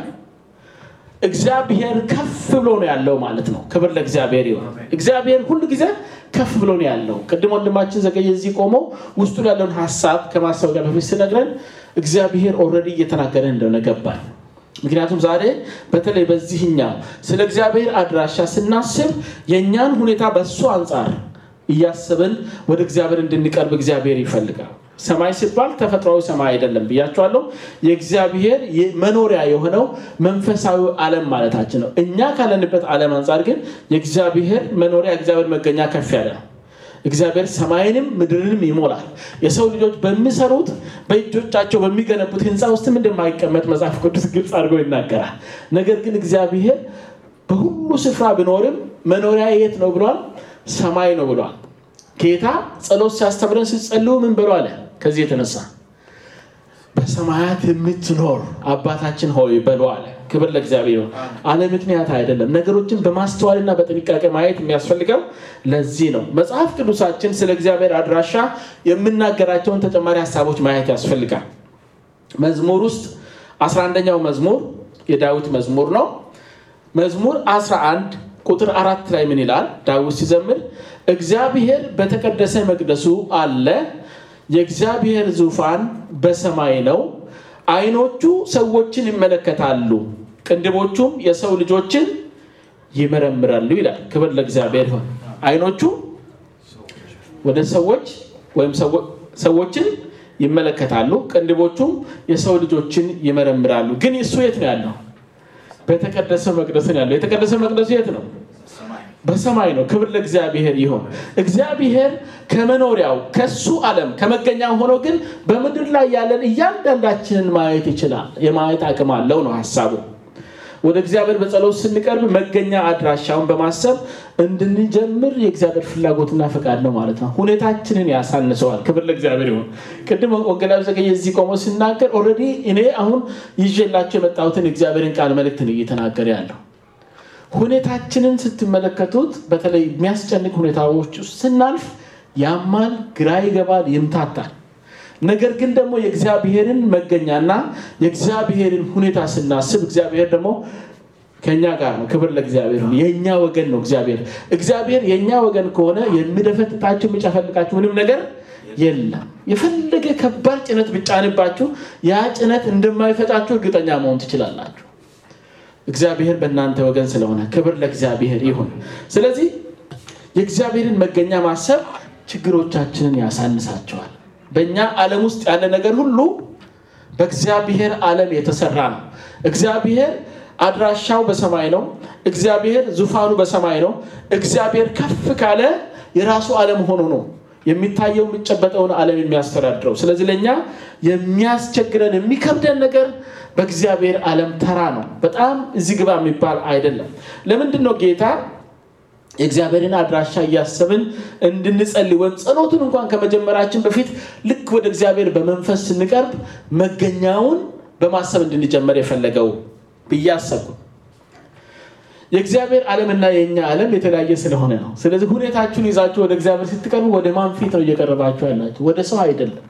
እግዚአብሔር ከፍ ብሎ ነው ያለው ማለት ነው። ክብር ለእግዚአብሔር ይሁን። እግዚአብሔር ሁሉ ጊዜ ከፍ ብሎ ነው ያለው። ቅድም ወንድማችን ዘገየ እዚህ ቆመው ውስጡ ያለውን ሀሳብ ከማስታወቂያ በፊት ስነግረን እግዚአብሔር ኦልሬዲ እየተናገረ እንደሆነ ገባል። ምክንያቱም ዛሬ በተለይ በዚህኛው ስለ እግዚአብሔር አድራሻ ስናስብ የእኛን ሁኔታ በእሱ አንጻር እያሰብን ወደ እግዚአብሔር እንድንቀርብ እግዚአብሔር ይፈልጋል። ሰማይ ሲባል ተፈጥሯዊ ሰማይ አይደለም ብያቸዋለሁ። የእግዚአብሔር መኖሪያ የሆነው መንፈሳዊ ዓለም ማለታችን ነው። እኛ ካለንበት ዓለም አንጻር ግን የእግዚአብሔር መኖሪያ የእግዚአብሔር መገኛ ከፍ ያለ ነው። እግዚአብሔር ሰማይንም ምድርንም ይሞላል። የሰው ልጆች በሚሰሩት በእጆቻቸው በሚገነቡት ሕንፃ ውስጥም እንደማይቀመጥ መጽሐፍ ቅዱስ ግልጽ አድርጎ ይናገራል። ነገር ግን እግዚአብሔር በሁሉ ስፍራ ቢኖርም መኖሪያ የት ነው ብሏል? ሰማይ ነው ብሏል። ጌታ ጸሎት ሲያስተምረን ሲጸልዩ ምን በሉ አለ? ከዚህ የተነሳ በሰማያት የምትኖር አባታችን ሆይ በሉ አለ። ክብር ለእግዚአብሔር። አለ ምክንያት አይደለም። ነገሮችን በማስተዋልና በጥንቃቄ ማየት የሚያስፈልገው ለዚህ ነው። መጽሐፍ ቅዱሳችን ስለ እግዚአብሔር አድራሻ የምናገራቸውን ተጨማሪ ሀሳቦች ማየት ያስፈልጋል። መዝሙር ውስጥ 11ኛው መዝሙር የዳዊት መዝሙር ነው። መዝሙር 11 ቁጥር አራት ላይ ምን ይላል? ዳዊት ሲዘምር እግዚአብሔር በተቀደሰ መቅደሱ አለ፣ የእግዚአብሔር ዙፋን በሰማይ ነው። ዓይኖቹ ሰዎችን ይመለከታሉ፣ ቅንድቦቹም የሰው ልጆችን ይመረምራሉ ይላል። ክብር ለእግዚአብሔር ይሁን። ዓይኖቹ ወደ ሰዎች ወይም ሰዎችን ይመለከታሉ፣ ቅንድቦቹም የሰው ልጆችን ይመረምራሉ። ግን እሱ የት ነው ያለው? በተቀደሰ መቅደስ ነው ያለው። የተቀደሰ መቅደሱ የት ነው? በሰማይ ነው። ክብር ለእግዚአብሔር ይሁን። እግዚአብሔር ከመኖሪያው ከሱ ዓለም ከመገኛው ሆኖ ግን በምድር ላይ ያለን እያንዳንዳችንን ማየት ይችላል። የማየት አቅም አለው ነው ሀሳቡ። ወደ እግዚአብሔር በጸሎት ስንቀርብ መገኛ አድራሻውን በማሰብ እንድንጀምር የእግዚአብሔር ፍላጎትና ፈቃድ ነው ማለት ነው። ሁኔታችንን ያሳንሰዋል። ክብር ለእግዚአብሔር ይሁን። ቅድም ወንጌላዊ ዘገየ እዚህ ቆሞ ሲናገር ኦልሬዲ እኔ አሁን ይዤላቸው የመጣሁትን የእግዚአብሔርን ቃል መልእክት ነው እየተናገረ ያለው። ሁኔታችንን ስትመለከቱት በተለይ የሚያስጨንቅ ሁኔታዎች ውስጥ ስናልፍ ያማል፣ ግራ ይገባል፣ ይምታታል። ነገር ግን ደግሞ የእግዚአብሔርን መገኛና የእግዚአብሔርን ሁኔታ ስናስብ እግዚአብሔር ደግሞ ከእኛ ጋር ነው። ክብር ለእግዚአብሔር ነው። የእኛ ወገን ነው እግዚአብሔር። እግዚአብሔር የእኛ ወገን ከሆነ የሚደፈጥጣችሁ የሚጨፈልቃችሁ ምንም ነገር የለም። የፈለገ ከባድ ጭነት ብጫንባችሁ ያ ጭነት እንደማይፈጫችሁ እርግጠኛ መሆን ትችላላችሁ። እግዚአብሔር በእናንተ ወገን ስለሆነ ክብር ለእግዚአብሔር ይሁን። ስለዚህ የእግዚአብሔርን መገኛ ማሰብ ችግሮቻችንን ያሳንሳቸዋል። በእኛ ዓለም ውስጥ ያለ ነገር ሁሉ በእግዚአብሔር ዓለም የተሰራ ነው። እግዚአብሔር አድራሻው በሰማይ ነው። እግዚአብሔር ዙፋኑ በሰማይ ነው። እግዚአብሔር ከፍ ካለ የራሱ ዓለም ሆኖ ነው የሚታየው የሚጨበጠውን ዓለም የሚያስተዳድረው። ስለዚህ ለእኛ የሚያስቸግረን የሚከብደን ነገር በእግዚአብሔር ዓለም ተራ ነው። በጣም እዚህ ግባ የሚባል አይደለም። ለምንድን ነው ጌታ የእግዚአብሔርን አድራሻ እያሰብን እንድንጸልይ ወይም ጸሎቱን እንኳን ከመጀመራችን በፊት ልክ ወደ እግዚአብሔር በመንፈስ ስንቀርብ መገኛውን በማሰብ እንድንጀመር የፈለገው ብዬ አሰብኩ። የእግዚአብሔር ዓለምና የእኛ ዓለም የተለያየ ስለሆነ ነው። ስለዚህ ሁኔታችሁን ይዛችሁ ወደ እግዚአብሔር ስትቀርቡ ወደ ማን ፊት ነው እየቀረባችሁ ያላችሁ? ወደ ሰው አይደለም።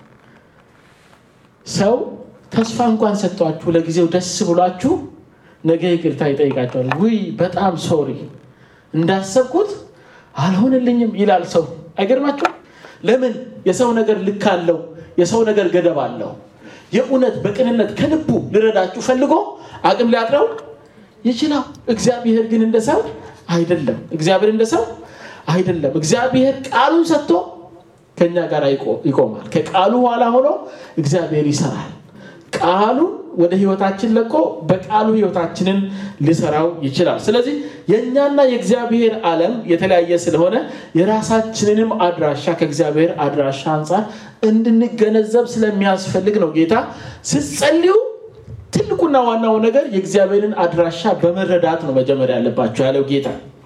ሰው ተስፋ እንኳን ሰጥቷችሁ ለጊዜው ደስ ብሏችሁ ነገ ይቅርታ ይጠይቃቸዋል። ውይ በጣም ሶሪ እንዳሰብኩት አልሆንልኝም ይላል ሰው። አይገርማችሁም? ለምን? የሰው ነገር ልክ አለው። የሰው ነገር ገደብ አለው። የእውነት በቅንነት ከልቡ ልረዳችሁ ፈልጎ አቅም ሊያጥረው ይችላል። እግዚአብሔር ግን እንደ ሰው አይደለም። እግዚአብሔር እንደ ሰው አይደለም። እግዚአብሔር ቃሉን ሰጥቶ ከኛ ጋር ይቆማል። ከቃሉ ኋላ ሆኖ እግዚአብሔር ይሰራል። ቃሉን ወደ ህይወታችን ለቆ በቃሉ ህይወታችንን ሊሰራው ይችላል። ስለዚህ የእኛና የእግዚአብሔር ዓለም የተለያየ ስለሆነ የራሳችንንም አድራሻ ከእግዚአብሔር አድራሻ አንጻር እንድንገነዘብ ስለሚያስፈልግ ነው ጌታ ስትጸልዩ ትልቁና ዋናው ነገር የእግዚአብሔርን አድራሻ በመረዳት ነው መጀመሪያ ያለባቸው ያለው ጌታ።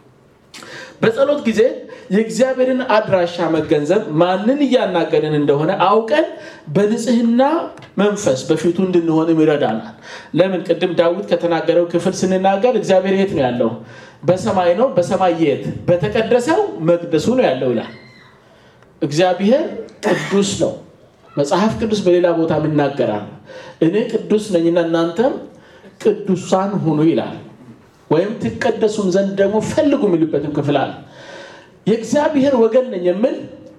በጸሎት ጊዜ የእግዚአብሔርን አድራሻ መገንዘብ ማንን እያናገርን እንደሆነ አውቀን በንጽህና መንፈስ በፊቱ እንድንሆንም ይረዳናል። ለምን ቅድም ዳዊት ከተናገረው ክፍል ስንናገር እግዚአብሔር የት ነው ያለው? በሰማይ ነው። በሰማይ የት? በተቀደሰው መቅደሱ ነው ያለው ይላል። እግዚአብሔር ቅዱስ ነው። መጽሐፍ ቅዱስ በሌላ ቦታ ይናገራል። እኔ ቅዱስ ነኝና እናንተም ቅዱሳን ሁኑ ይላል። ወይም ትቀደሱም ዘንድ ደግሞ ፈልጉ የሚሉበትም ክፍል አለ። የእግዚአብሔር ወገን ነኝ የምል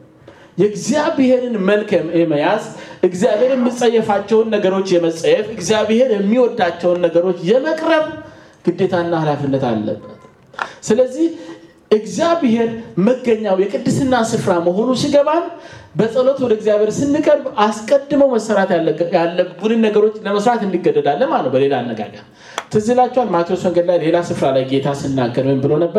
የእግዚአብሔርን መልክ የመያዝ እግዚአብሔር የሚጸየፋቸውን ነገሮች የመጸየፍ እግዚአብሔር የሚወዳቸውን ነገሮች የመቅረብ ግዴታና ኃላፊነት አለበት። ስለዚህ እግዚአብሔር መገኛው የቅድስና ስፍራ መሆኑ ሲገባን በጸሎት ወደ እግዚአብሔር ስንቀርብ አስቀድመው መሰራት ያለብንን ነገሮች ለመስራት እንገደዳለን ማለት ነው። በሌላ አነጋገር ትዝ ይላችኋል ማቴዎስ ወንጌል ላይ ሌላ ስፍራ ላይ ጌታ ስናገር ምን ብሎ ነበረ?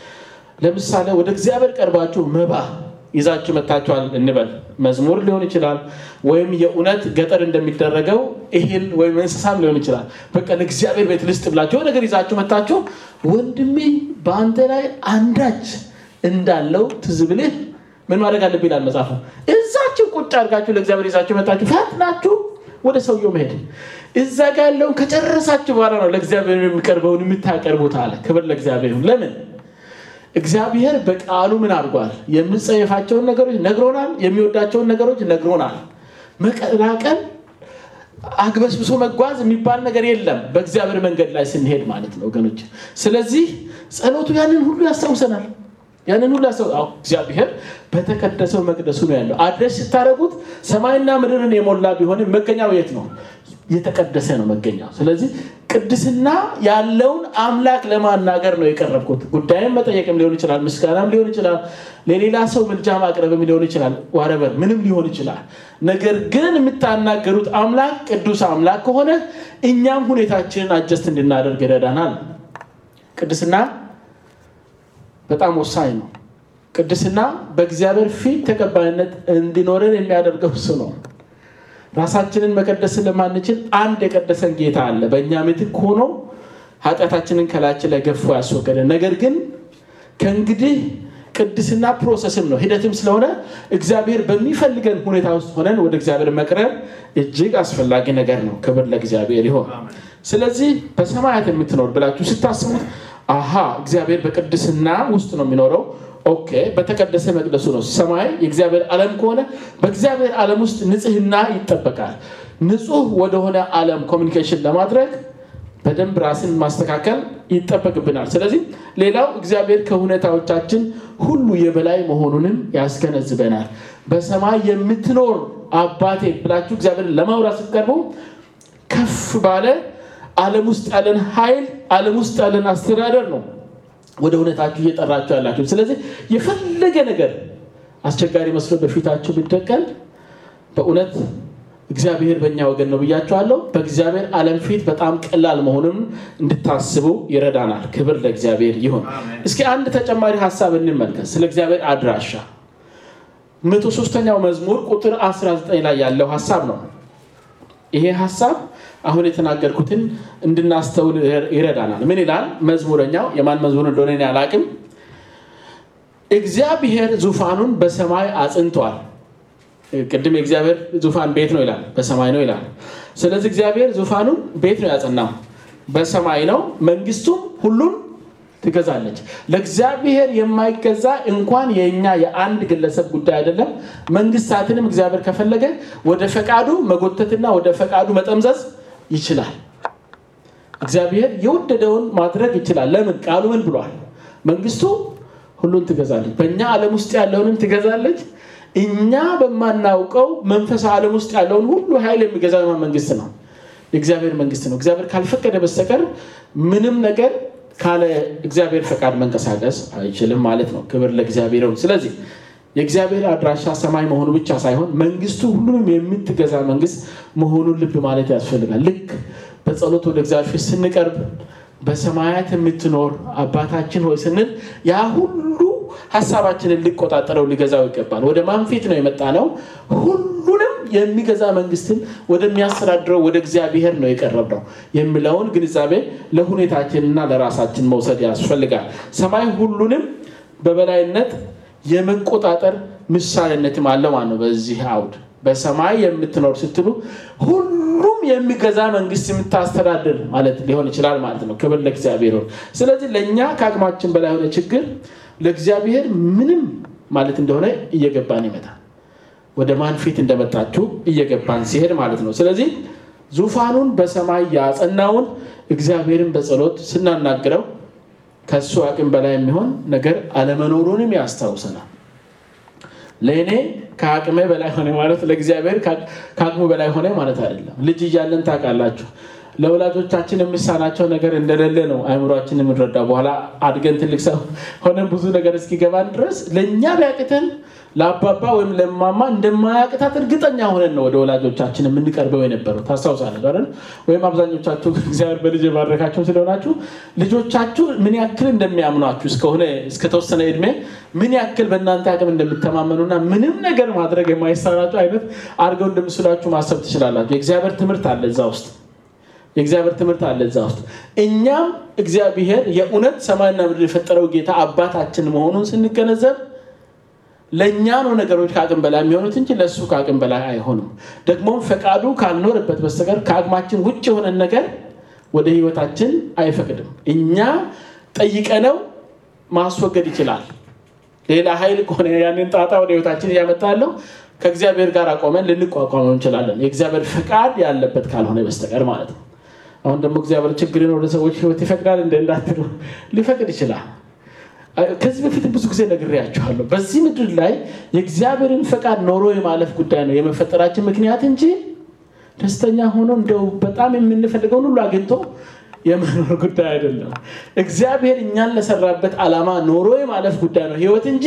ለምሳሌ ወደ እግዚአብሔር ቀርባችሁ መባ ይዛችሁ መታችኋል እንበል። መዝሙር ሊሆን ይችላል፣ ወይም የእውነት ገጠር እንደሚደረገው እህል ወይም እንስሳም ሊሆን ይችላል። በቃ ለእግዚአብሔር ቤት ልስጥ ብላችሁ ነገር ይዛችሁ መታችሁ፣ ወንድሜ በአንተ ላይ አንዳች እንዳለው ትዝ ብልህ ምን ማድረግ አለብህ ይላል መጽሐፉ። እዛችሁ ቁጭ አድርጋችሁ ለእግዚአብሔር ይዛችሁ መታችሁ፣ ፈጥናችሁ ወደ ሰውየው መሄድ። እዛ ጋ ያለውን ከጨረሳችሁ በኋላ ነው ለእግዚአብሔር የሚቀርበውን የምታቀርቡት አለ። ክብር ለእግዚአብሔር። ለምን እግዚአብሔር በቃሉ ምን አድርጓል? የምንጸየፋቸውን ነገሮች ነግሮናል። የሚወዳቸውን ነገሮች ነግሮናል። መቀላቀል፣ አግበስብሶ መጓዝ የሚባል ነገር የለም በእግዚአብሔር መንገድ ላይ ስንሄድ ማለት ነው ወገኖች። ስለዚህ ጸሎቱ ያንን ሁሉ ያስታውሰናል። ያንን ሁሉ ያስታው እግዚአብሔር በተቀደሰው መቅደሱ ነው ያለው። አድረስ ስታደረጉት ሰማይና ምድርን የሞላ ቢሆንም መገኛው የት ነው? የተቀደሰ ነው መገኛው። ስለዚህ ቅድስና ያለውን አምላክ ለማናገር ነው የቀረብኩት። ጉዳይም መጠየቅም ሊሆን ይችላል፣ ምስጋናም ሊሆን ይችላል፣ ለሌላ ሰው ምልጃ ማቅረብም ሊሆን ይችላል፣ ዋረበር ምንም ሊሆን ይችላል። ነገር ግን የምታናገሩት አምላክ ቅዱስ አምላክ ከሆነ እኛም ሁኔታችንን አጀስት እንድናደርግ ይረዳናል። ቅድስና በጣም ወሳኝ ነው። ቅድስና በእግዚአብሔር ፊት ተቀባይነት እንዲኖረን የሚያደርገው እሱ ነው። ራሳችንን መቀደስ ስለማንችል አንድ የቀደሰን ጌታ አለ። በእኛ ምትክ ሆኖ ኃጢአታችንን ከላያችን ላይ ገፎ ያስወገደን። ነገር ግን ከእንግዲህ ቅድስና ፕሮሰስም ነው ሂደትም ስለሆነ እግዚአብሔር በሚፈልገን ሁኔታ ውስጥ ሆነን ወደ እግዚአብሔር መቅረብ እጅግ አስፈላጊ ነገር ነው። ክብር ለእግዚአብሔር ይሆን። ስለዚህ በሰማያት የምትኖር ብላችሁ ስታስቡት አሃ እግዚአብሔር በቅድስና ውስጥ ነው የሚኖረው ኦኬ በተቀደሰ መቅደሱ ነው። ሰማይ የእግዚአብሔር ዓለም ከሆነ በእግዚአብሔር ዓለም ውስጥ ንጽህና ይጠበቃል። ንጹህ ወደሆነ ዓለም ኮሚኒኬሽን ለማድረግ በደንብ ራስን ማስተካከል ይጠበቅብናል። ስለዚህ ሌላው እግዚአብሔር ከሁኔታዎቻችን ሁሉ የበላይ መሆኑንም ያስገነዝበናል። በሰማይ የምትኖር አባቴ ብላችሁ እግዚአብሔርን ለማውራት ስትቀርቡ ከፍ ባለ ዓለም ውስጥ ያለን ኃይል ዓለም ውስጥ ያለን አስተዳደር ነው ወደ እውነታችሁ እየጠራችሁ ያላችሁ። ስለዚህ የፈለገ ነገር አስቸጋሪ መስሎ በፊታችሁ ቢደቀን በእውነት እግዚአብሔር በእኛ ወገን ነው ብያችኋለሁ። በእግዚአብሔር ዓለም ፊት በጣም ቀላል መሆኑን እንድታስቡ ይረዳናል። ክብር ለእግዚአብሔር ይሁን። እስኪ አንድ ተጨማሪ ሀሳብ እንመልከት ስለ እግዚአብሔር አድራሻ። መቶ ሶስተኛው መዝሙር ቁጥር 19 ላይ ያለው ሀሳብ ነው። ይሄ ሀሳብ አሁን የተናገርኩትን እንድናስተውል ይረዳናል። ምን ይላል መዝሙረኛው? የማን መዝሙር እንደሆነ እኔ አላቅም። እግዚአብሔር ዙፋኑን በሰማይ አጽንቷል። ቅድም የእግዚአብሔር ዙፋን ቤት ነው ይላል፣ በሰማይ ነው ይላል። ስለዚህ እግዚአብሔር ዙፋኑን ቤት ነው ያጸናው፣ በሰማይ ነው። መንግስቱም ሁሉን ትገዛለች። ለእግዚአብሔር የማይገዛ እንኳን የእኛ የአንድ ግለሰብ ጉዳይ አይደለም። መንግስታትንም እግዚአብሔር ከፈለገ ወደ ፈቃዱ መጎተትና ወደ ፈቃዱ መጠምዘዝ ይችላል። እግዚአብሔር የወደደውን ማድረግ ይችላል። ለምን? ቃሉ ምን ብሏል? መንግስቱ ሁሉን ትገዛለች። በእኛ ዓለም ውስጥ ያለውንም ትገዛለች። እኛ በማናውቀው መንፈሳዊ ዓለም ውስጥ ያለውን ሁሉ ኃይል የሚገዛው መንግስት ነው፣ የእግዚአብሔር መንግስት ነው። እግዚአብሔር ካልፈቀደ በስተቀር ምንም ነገር ካለ እግዚአብሔር ፈቃድ መንቀሳቀስ አይችልም ማለት ነው። ክብር ለእግዚአብሔር ይሁን። ስለዚህ የእግዚአብሔር አድራሻ ሰማይ መሆኑ ብቻ ሳይሆን መንግስቱ ሁሉንም የምትገዛ መንግስት መሆኑን ልብ ማለት ያስፈልጋል። ልክ በጸሎት ወደ እግዚአብሔር ስንቀርብ በሰማያት የምትኖር አባታችን ሆይ ስንል ያ ሁሉ ሀሳባችንን ሊቆጣጠረው ሊገዛው ይገባል። ወደ ማን ፊት ነው የመጣ ነው? ሁሉንም የሚገዛ መንግስትን ወደሚያስተዳድረው ወደ እግዚአብሔር ነው የቀረብነው የሚለውን ግንዛቤ ለሁኔታችንና ለራሳችን መውሰድ ያስፈልጋል። ሰማይ ሁሉንም በበላይነት የመቆጣጠር ምሳሌነትም አለ ማለት ነው። በዚህ አውድ በሰማይ የምትኖር ስትሉ ሁሉም የሚገዛ መንግስት የምታስተዳድር ማለት ሊሆን ይችላል ማለት ነው። ክብር ለእግዚአብሔር ይሁን። ስለዚህ ለእኛ ከአቅማችን በላይ የሆነ ችግር ለእግዚአብሔር ምንም ማለት እንደሆነ እየገባን ይመጣል። ወደ ማን ፊት እንደመጣችሁ እየገባን ሲሄድ ማለት ነው። ስለዚህ ዙፋኑን በሰማይ ያጸናውን እግዚአብሔርን በጸሎት ስናናግረው ከእሱ አቅም በላይ የሚሆን ነገር አለመኖሩንም ያስታውሰናል። ለእኔ ከአቅሜ በላይ ሆነ ማለት ለእግዚአብሔር ከአቅሙ በላይ ሆነ ማለት አይደለም። ልጅ እያለን ታውቃላችሁ ለወላጆቻችን የሚሳናቸው ነገር እንደሌለ ነው አይምሯችን የምንረዳው። በኋላ አድገን ትልቅ ሰው ሆነን ብዙ ነገር እስኪገባን ድረስ ለእኛ ቢያቅተን ለአባባ ወይም ለማማ እንደማያቅታት እርግጠኛ ሆነን ነው ወደ ወላጆቻችን የምንቀርበው የነበረው። ታስታውሳለህ አይደል? ወይም አብዛኞቻችሁ እግዚአብሔር በልጅ የባረካቸው ስለሆናችሁ ልጆቻችሁ ምን ያክል እንደሚያምኗችሁ እስከሆነ እስከተወሰነ እድሜ ምን ያክል በእናንተ አቅም እንደሚተማመኑና ምንም ነገር ማድረግ የማይሳናቸው አይነት አድርገው እንደምስላችሁ ማሰብ ትችላላችሁ። የእግዚአብሔር ትምህርት አለ እዛ ውስጥ የእግዚአብሔር ትምህርት አለ እዛ ውስጥ። እኛም እግዚአብሔር የእውነት ሰማይና ምድር የፈጠረው ጌታ አባታችን መሆኑን ስንገነዘብ ለእኛ ነው ነገሮች ከአቅም በላይ የሚሆኑት እንጂ ለእሱ ከአቅም በላይ አይሆኑም። ደግሞም ፈቃዱ ካልኖርበት በስተቀር ከአቅማችን ውጭ የሆነን ነገር ወደ ህይወታችን አይፈቅድም። እኛ ጠይቀነው ማስወገድ ይችላል። ሌላ ኃይል ከሆነ ያንን ጣጣ ወደ ህይወታችን እያመጣ ያለው ከእግዚአብሔር ጋር አቆመን ልንቋቋመው እንችላለን። የእግዚአብሔር ፈቃድ ያለበት ካልሆነ በስተቀር ማለት ነው። አሁን ደግሞ እግዚአብሔር ችግርን ወደ ሰዎች ህይወት ይፈቅዳል እንደ እንዳትሉ ሊፈቅድ ይችላል። ከዚህ በፊት ብዙ ጊዜ ነግሬያችኋለሁ። በዚህ ምድር ላይ የእግዚአብሔርን ፈቃድ ኖሮ የማለፍ ጉዳይ ነው የመፈጠራችን ምክንያት እንጂ ደስተኛ ሆኖ እንደው በጣም የምንፈልገውን ሁሉ አግኝቶ የመኖር ጉዳይ አይደለም። እግዚአብሔር እኛን ለሰራበት ዓላማ ኖሮ የማለፍ ጉዳይ ነው ህይወት እንጂ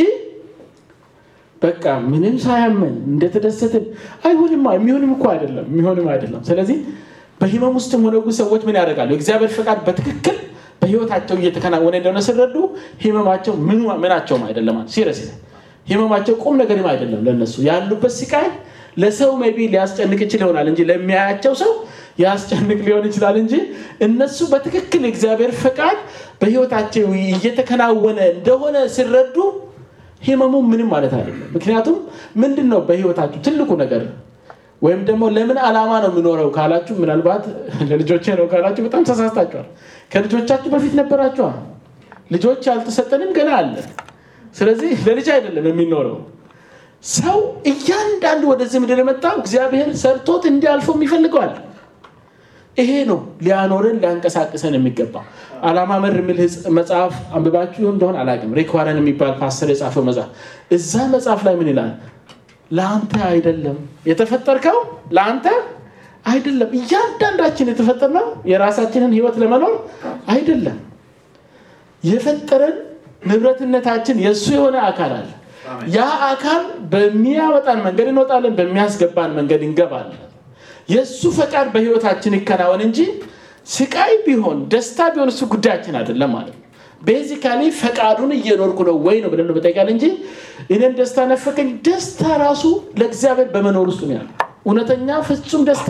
በቃ ምንም ሳያመን እንደተደሰትን አይሆንም። የሚሆንም እኮ አይደለም የሚሆንም አይደለም። ስለዚህ በህመም ውስጥም ሆነ ሰዎች ምን ያደርጋሉ? የእግዚአብሔር ፈቃድ በትክክል በህይወታቸው እየተከናወነ እንደሆነ ሲረዱ ህመማቸው ምናቸውም አይደለም። ሲረስ ህመማቸው ቁም ነገርም አይደለም ለነሱ ያሉበት ስቃይ ለሰው ሜይ ቢ ሊያስጨንቅ ይችል ይሆናል እንጂ ለሚያያቸው ሰው ያስጨንቅ ሊሆን ይችላል እንጂ እነሱ በትክክል የእግዚአብሔር ፈቃድ በህይወታቸው እየተከናወነ እንደሆነ ሲረዱ ህመሙ ምንም ማለት አይደለም። ምክንያቱም ምንድን ነው በህይወታችሁ ትልቁ ነገር ወይም ደግሞ ለምን ዓላማ ነው የምኖረው ካላችሁ፣ ምናልባት ለልጆቼ ነው ካላችሁ በጣም ተሳስታችኋል። ከልጆቻችሁ በፊት ነበራችኋል። ልጆች ያልተሰጠንም ገና አለ። ስለዚህ ለልጅ አይደለም የሚኖረው ሰው እያንዳንዱ ወደዚህ ምድር የመጣው እግዚአብሔር ሰርቶት እንዲያልፎም ይፈልገዋል። ይሄ ነው ሊያኖረን ሊያንቀሳቅሰን የሚገባው። ዓላማ መር የሚል መጽሐፍ አንብባችሁ እንደሆን አላውቅም። ሪክ ዋረን የሚባል ፓስተር የጻፈው መጽሐፍ እዛ መጽሐፍ ላይ ምን ይላል? ለአንተ አይደለም የተፈጠርከው፣ ለአንተ አይደለም። እያንዳንዳችን የተፈጠርነው የራሳችንን ህይወት ለመኖር አይደለም። የፈጠረን ንብረትነታችን የእሱ የሆነ አካል አለ። ያ አካል በሚያወጣን መንገድ እንወጣለን፣ በሚያስገባን መንገድ እንገባለን። የእሱ ፈቃድ በህይወታችን ይከናወን እንጂ ስቃይ ቢሆን ደስታ ቢሆን እሱ ጉዳያችን አይደለም ማለት ነው። ቤዚካሊ ፈቃዱን እየኖርኩ ነው ወይ ነው ብለን በጠቃል እንጂ እኔን ደስታ ነፈቀኝ። ደስታ ራሱ ለእግዚአብሔር በመኖር ውስጥ ነው ያለው። እውነተኛ ፍጹም ደስታ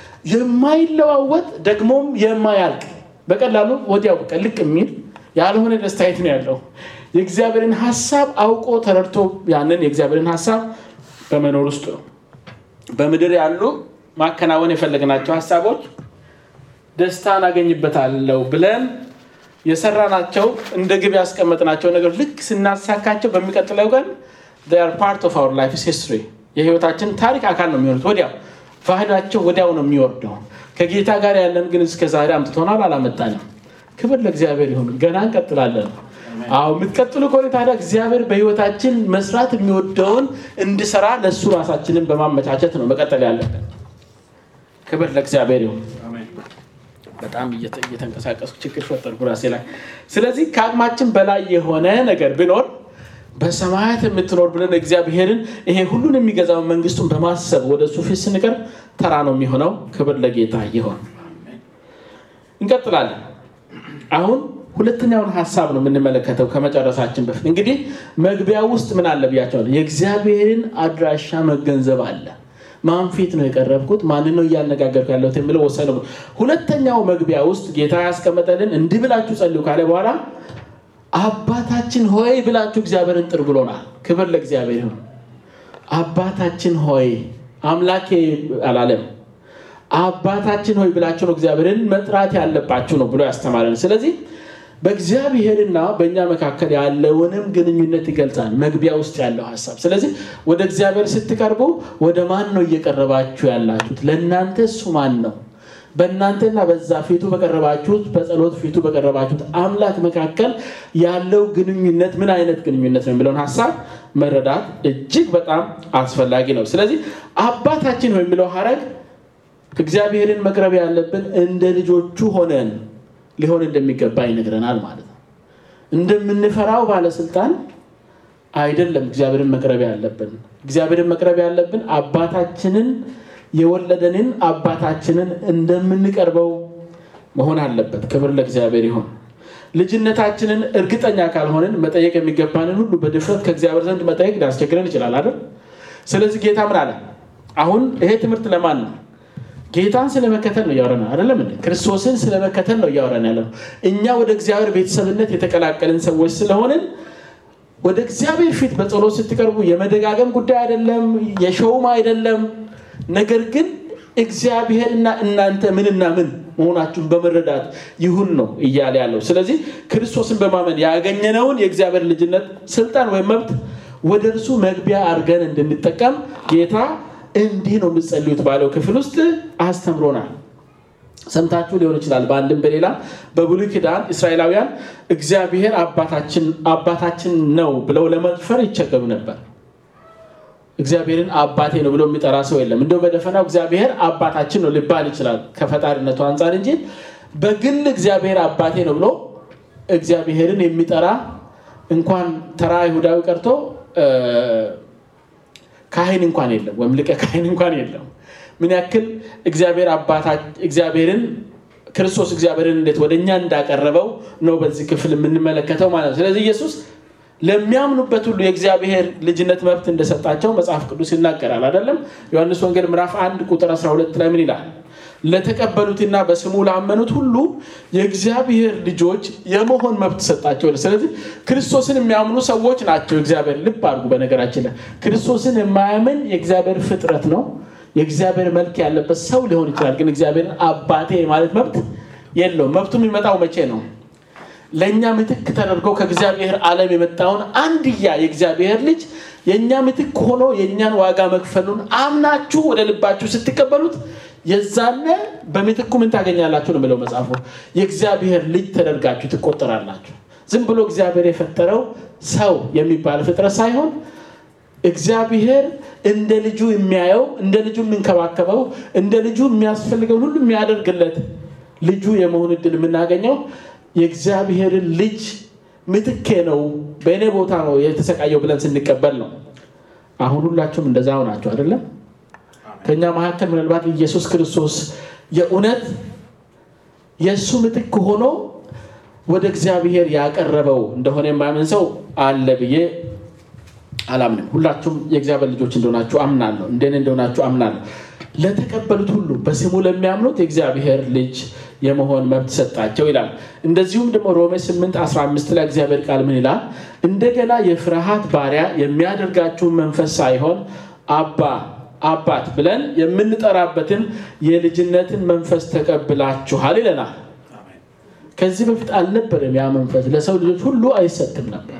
የማይለዋወጥ ደግሞም የማያልቅ በቀላሉ ወዲያው በቃ ልቅ የሚል ያልሆነ ደስታ የት ነው ያለው? የእግዚአብሔርን ሀሳብ አውቆ ተረድቶ ያንን የእግዚአብሔርን ሀሳብ በመኖር ውስጥ ነው። በምድር ያሉ ማከናወን የፈለግናቸው ሀሳቦች ደስታን አገኝበታለሁ ብለን የሰራናቸው እንደ ግብ ያስቀመጥናቸው ነገሮች ልክ ስናሳካቸው በሚቀጥለው ቀን ፓርት ኦፍ አወር ላይፍ ሂስትሪ የህይወታችን ታሪክ አካል ነው የሚሆኑት። ወዲያው ፋይዳቸው ወዲያው ነው የሚወርደው። ከጌታ ጋር ያለን ግን እስከ ዛሬ አምጥቶናል፣ አላመጣንም። ክብር ለእግዚአብሔር ይሁን። ገና እንቀጥላለን። አዎ የምትቀጥሉ ከሆነ ታዲያ እግዚአብሔር በህይወታችን መስራት የሚወደውን እንድሰራ ለእሱ ራሳችንን በማመቻቸት ነው መቀጠል ያለብን። ክብር ለእግዚአብሔር ይሁን። በጣም እየተንቀሳቀስኩ ችግር ፈጠርኩ ራሴ ላይ። ስለዚህ ከአቅማችን በላይ የሆነ ነገር ቢኖር በሰማያት የምትኖር ብለን እግዚአብሔርን ይሄ ሁሉን የሚገዛውን መንግስቱን በማሰብ ወደ እሱ ፊት ስንቀርብ ተራ ነው የሚሆነው። ክብር ለጌታ ይሆን። እንቀጥላለን። አሁን ሁለተኛውን ሀሳብ ነው የምንመለከተው ከመጨረሳችን በፊት እንግዲህ መግቢያ ውስጥ ምን አለ ብያቸዋለሁ። የእግዚአብሔርን አድራሻ መገንዘብ አለ። ማን ፊት ነው የቀረብኩት? ማንን ነው እያነጋገርኩ ያለሁት የሚለው ወሰነ። ሁለተኛው መግቢያ ውስጥ ጌታ ያስቀመጠልን እንዲህ ብላችሁ ጸልዩ ካለ በኋላ አባታችን ሆይ ብላችሁ እግዚአብሔርን ጥር ብሎናል። ክብር ለእግዚአብሔር ይሁን። አባታችን ሆይ አምላኬ አላለም። አባታችን ሆይ ብላችሁ ነው እግዚአብሔርን መጥራት ያለባችሁ ነው ብሎ ያስተማረን። ስለዚህ በእግዚአብሔርና በእኛ መካከል ያለውንም ግንኙነት ይገልጻል መግቢያ ውስጥ ያለው ሀሳብ። ስለዚህ ወደ እግዚአብሔር ስትቀርቡ ወደ ማን ነው እየቀረባችሁ ያላችሁት? ለእናንተ እሱ ማን ነው? በእናንተና በዛ ፊቱ በቀረባችሁት በጸሎት ፊቱ በቀረባችሁት አምላክ መካከል ያለው ግንኙነት ምን አይነት ግንኙነት ነው የሚለውን ሀሳብ መረዳት እጅግ በጣም አስፈላጊ ነው። ስለዚህ አባታችን ነው የሚለው ሀረግ እግዚአብሔርን መቅረብ ያለብን እንደ ልጆቹ ሆነን ሊሆን እንደሚገባ ይነግረናል ማለት ነው። እንደምንፈራው ባለስልጣን አይደለም እግዚአብሔርን መቅረብ ያለብን። እግዚአብሔርን መቅረብ ያለብን አባታችንን የወለደንን አባታችንን እንደምንቀርበው መሆን አለበት። ክብር ለእግዚአብሔር ይሆን። ልጅነታችንን እርግጠኛ ካልሆንን መጠየቅ የሚገባንን ሁሉ በድፍረት ከእግዚአብሔር ዘንድ መጠየቅ ሊያስቸግረን ይችላል አይደል? ስለዚህ ጌታ ምን አለ? አሁን ይሄ ትምህርት ለማን ነው? ጌታን ስለመከተል ነው እያወራን አይደለም እንዴ? ክርስቶስን ስለመከተል ነው እያወራን ያለ ነው። እኛ ወደ እግዚአብሔር ቤተሰብነት የተቀላቀልን ሰዎች ስለሆንን ወደ እግዚአብሔር ፊት በጸሎት ስትቀርቡ የመደጋገም ጉዳይ አይደለም፣ የሸውም አይደለም። ነገር ግን እግዚአብሔርና እናንተ ምንና ምን መሆናችሁን በመረዳት ይሁን ነው እያለ ያለው። ስለዚህ ክርስቶስን በማመን ያገኘነውን የእግዚአብሔር ልጅነት ስልጣን ወይም መብት ወደ እርሱ መግቢያ አድርገን እንድንጠቀም ጌታ እንዲህ ነው የምትጸልዩት ባለው ክፍል ውስጥ አስተምሮናል። ሰምታችሁ ሊሆን ይችላል። በአንድም በሌላ በብሉይ ኪዳን እስራኤላውያን እግዚአብሔር አባታችን ነው ብለው ለመድፈር ይቸገሩ ነበር። እግዚአብሔርን አባቴ ነው ብሎ የሚጠራ ሰው የለም። እንደው በደፈናው እግዚአብሔር አባታችን ነው ሊባል ይችላል ከፈጣሪነቱ አንጻር እንጂ በግል እግዚአብሔር አባቴ ነው ብሎ እግዚአብሔርን የሚጠራ እንኳን ተራ ይሁዳዊ ቀርቶ ካህን እንኳን የለም፣ ወይም ሊቀ ካህን እንኳን የለም። ምን ያክል እግዚአብሔርን ክርስቶስ እግዚአብሔርን እንዴት ወደ እኛ እንዳቀረበው ነው በዚህ ክፍል የምንመለከተው ማለት ነው። ስለዚህ ኢየሱስ ለሚያምኑበት ሁሉ የእግዚአብሔር ልጅነት መብት እንደሰጣቸው መጽሐፍ ቅዱስ ይናገራል አይደለም? ዮሐንስ ወንጌል ምዕራፍ 1 ቁጥር 12 ላይ ምን ይላል? ለተቀበሉትና በስሙ ላመኑት ሁሉ የእግዚአብሔር ልጆች የመሆን መብት ሰጣቸው። ስለዚህ ክርስቶስን የሚያምኑ ሰዎች ናቸው እግዚአብሔር። ልብ አድርጉ። በነገራችን ላይ ክርስቶስን የማያምን የእግዚአብሔር ፍጥረት ነው። የእግዚአብሔር መልክ ያለበት ሰው ሊሆን ይችላል። ግን እግዚአብሔርን አባቴ ማለት መብት የለውም። መብቱ የሚመጣው መቼ ነው? ለእኛ ምትክ ተደርጎ ከእግዚአብሔር ዓለም የመጣውን አንድያ የእግዚአብሔር ልጅ የእኛ ምትክ ሆኖ የእኛን ዋጋ መክፈሉን አምናችሁ ወደ ልባችሁ ስትቀበሉት የዛነ በምትኩ ምን ታገኛላችሁ ነው የሚለው መጽሐፉ። የእግዚአብሔር ልጅ ተደርጋችሁ ትቆጠራላችሁ። ዝም ብሎ እግዚአብሔር የፈጠረው ሰው የሚባል ፍጥረት ሳይሆን እግዚአብሔር እንደ ልጁ የሚያየው እንደ ልጁ የሚንከባከበው እንደ ልጁ የሚያስፈልገውን ሁሉ የሚያደርግለት ልጁ የመሆን እድል የምናገኘው የእግዚአብሔርን ልጅ ምትኬ ነው፣ በእኔ ቦታ ነው የተሰቃየው ብለን ስንቀበል ነው። አሁን ሁላችሁም እንደዛው ናቸው አይደለም? ከእኛ መካከል ምናልባት ኢየሱስ ክርስቶስ የእውነት የእሱ ምትክ ሆኖ ወደ እግዚአብሔር ያቀረበው እንደሆነ የማያምን ሰው አለ ብዬ አላምንም። ሁላችሁም የእግዚአብሔር ልጆች እንደሆናችሁ አምናለሁ። እንደኔ እንደሆናችሁ አምናለሁ። ለተቀበሉት ሁሉ በስሙ ለሚያምኑት የእግዚአብሔር ልጅ የመሆን መብት ሰጣቸው ይላል። እንደዚሁም ደግሞ ሮሜ 8 15 ላይ እግዚአብሔር ቃል ምን ይላል? እንደገና የፍርሃት ባሪያ የሚያደርጋችሁን መንፈስ ሳይሆን አባ አባት ብለን የምንጠራበትን የልጅነትን መንፈስ ተቀብላችኋል ይለናል። ከዚህ በፊት አልነበረም። ያ መንፈስ ለሰው ልጆች ሁሉ አይሰጥም ነበር።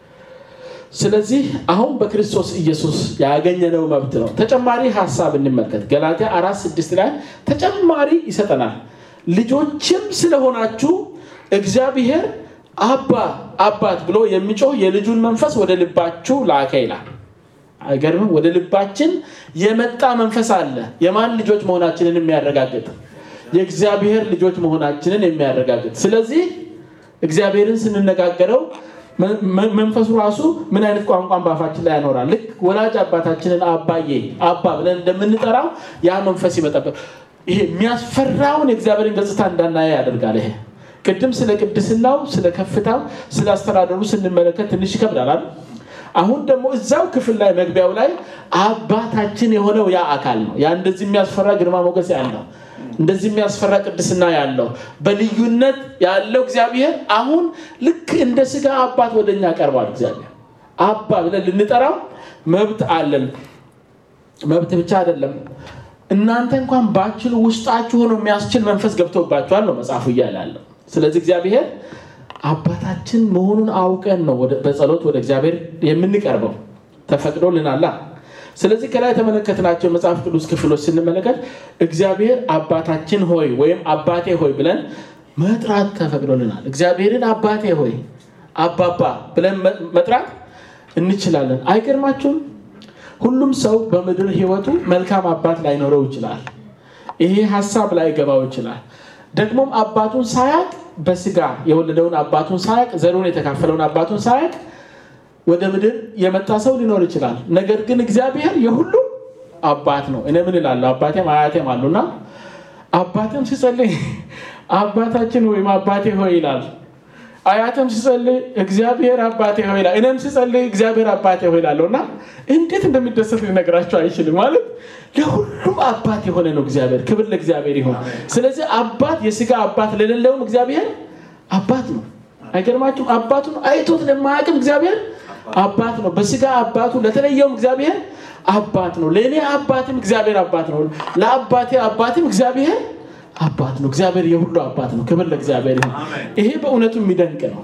ስለዚህ አሁን በክርስቶስ ኢየሱስ ያገኘነው መብት ነው። ተጨማሪ ሀሳብ እንመልከት። ገላትያ አራት ስድስት ላይ ተጨማሪ ይሰጠናል። ልጆችም ስለሆናችሁ እግዚአብሔር አባ አባት ብሎ የሚጮህ የልጁን መንፈስ ወደ ልባችሁ ላከ ይላል። አይገርምም? ወደ ልባችን የመጣ መንፈስ አለ። የማን ልጆች መሆናችንን የሚያረጋግጥ የእግዚአብሔር ልጆች መሆናችንን የሚያረጋግጥ ስለዚህ እግዚአብሔርን ስንነጋገረው መንፈሱ ራሱ ምን አይነት ቋንቋን በአፋችን ላይ ያኖራል። ልክ ወላጅ አባታችንን አባዬ አባ ብለን እንደምንጠራው ያ መንፈስ ይመጣበት። ይሄ የሚያስፈራውን የእግዚአብሔርን ገጽታ እንዳናየ ያደርጋል። ይሄ ቅድም ስለ ቅድስናው፣ ስለ ከፍታው፣ ስለ አስተዳደሩ ስንመለከት ትንሽ ይከብዳል። አሁን ደግሞ እዛው ክፍል ላይ መግቢያው ላይ አባታችን የሆነው ያ አካል ነው። ያ እንደዚህ የሚያስፈራ ግርማ ሞገስ ያለው እንደዚህ የሚያስፈራ ቅድስና ያለው በልዩነት ያለው እግዚአብሔር አሁን ልክ እንደ ስጋ አባት ወደኛ ቀርቧል። እግዚአብሔር አባ ብለን ልንጠራው መብት አለን። መብት ብቻ አይደለም፣ እናንተ እንኳን ባችሉ ውስጣችሁ ሆኖ የሚያስችል መንፈስ ገብቶባችኋል ነው መጽሐፉ እያለ ያለው። ስለዚህ እግዚአብሔር አባታችን መሆኑን አውቀን ነው በጸሎት ወደ እግዚአብሔር የምንቀርበው ተፈቅዶልናላ። ስለዚህ ከላይ የተመለከትናቸው የመጽሐፍ ቅዱስ ክፍሎች ስንመለከት እግዚአብሔር አባታችን ሆይ ወይም አባቴ ሆይ ብለን መጥራት ተፈቅዶልናል። እግዚአብሔርን አባቴ ሆይ አባባ ብለን መጥራት እንችላለን። አይገርማችሁም? ሁሉም ሰው በምድር ሕይወቱ መልካም አባት ላይኖረው ይችላል። ይሄ ሀሳብ ላይገባው ይችላል። ደግሞም አባቱን ሳያቅ በስጋ የወለደውን አባቱን ሳያቅ ዘሩን የተካፈለውን አባቱን ሳያቅ ወደ ምድር የመጣ ሰው ሊኖር ይችላል። ነገር ግን እግዚአብሔር የሁሉ አባት ነው። እኔ ምን እላለሁ? አባቴም አያቴም አሉና አባቴም ሲጸልይ አባታችን ወይም አባቴ ሆይ ይላል። አያተም ሲጸልይ እግዚአብሔር አባቴ ሆይ ይላል። እኔም ሲጸልይ እግዚአብሔር አባቴ ሆይ ይላለሁ እና እንዴት እንደሚደሰት ሊነግራቸው አይችልም። ማለት ለሁሉም አባት የሆነ ነው እግዚአብሔር። ክብር ለእግዚአብሔር ይሁን። ስለዚህ አባት የስጋ አባት ለሌለውም እግዚአብሔር አባት ነው። አይገርማችሁም? አባቱን አይቶት ለማያውቅም እግዚአብሔር አባት ነው። በስጋ አባቱ ለተለየውም እግዚአብሔር አባት ነው። ለእኔ አባትም እግዚአብሔር አባት ነው። ለአባቴ አባትም እግዚአብሔር አባት ነው። እግዚአብሔር የሁሉ አባት ነው። ክብር ለእግዚአብሔር ይሁን። ይሄ በእውነቱ የሚደንቅ ነው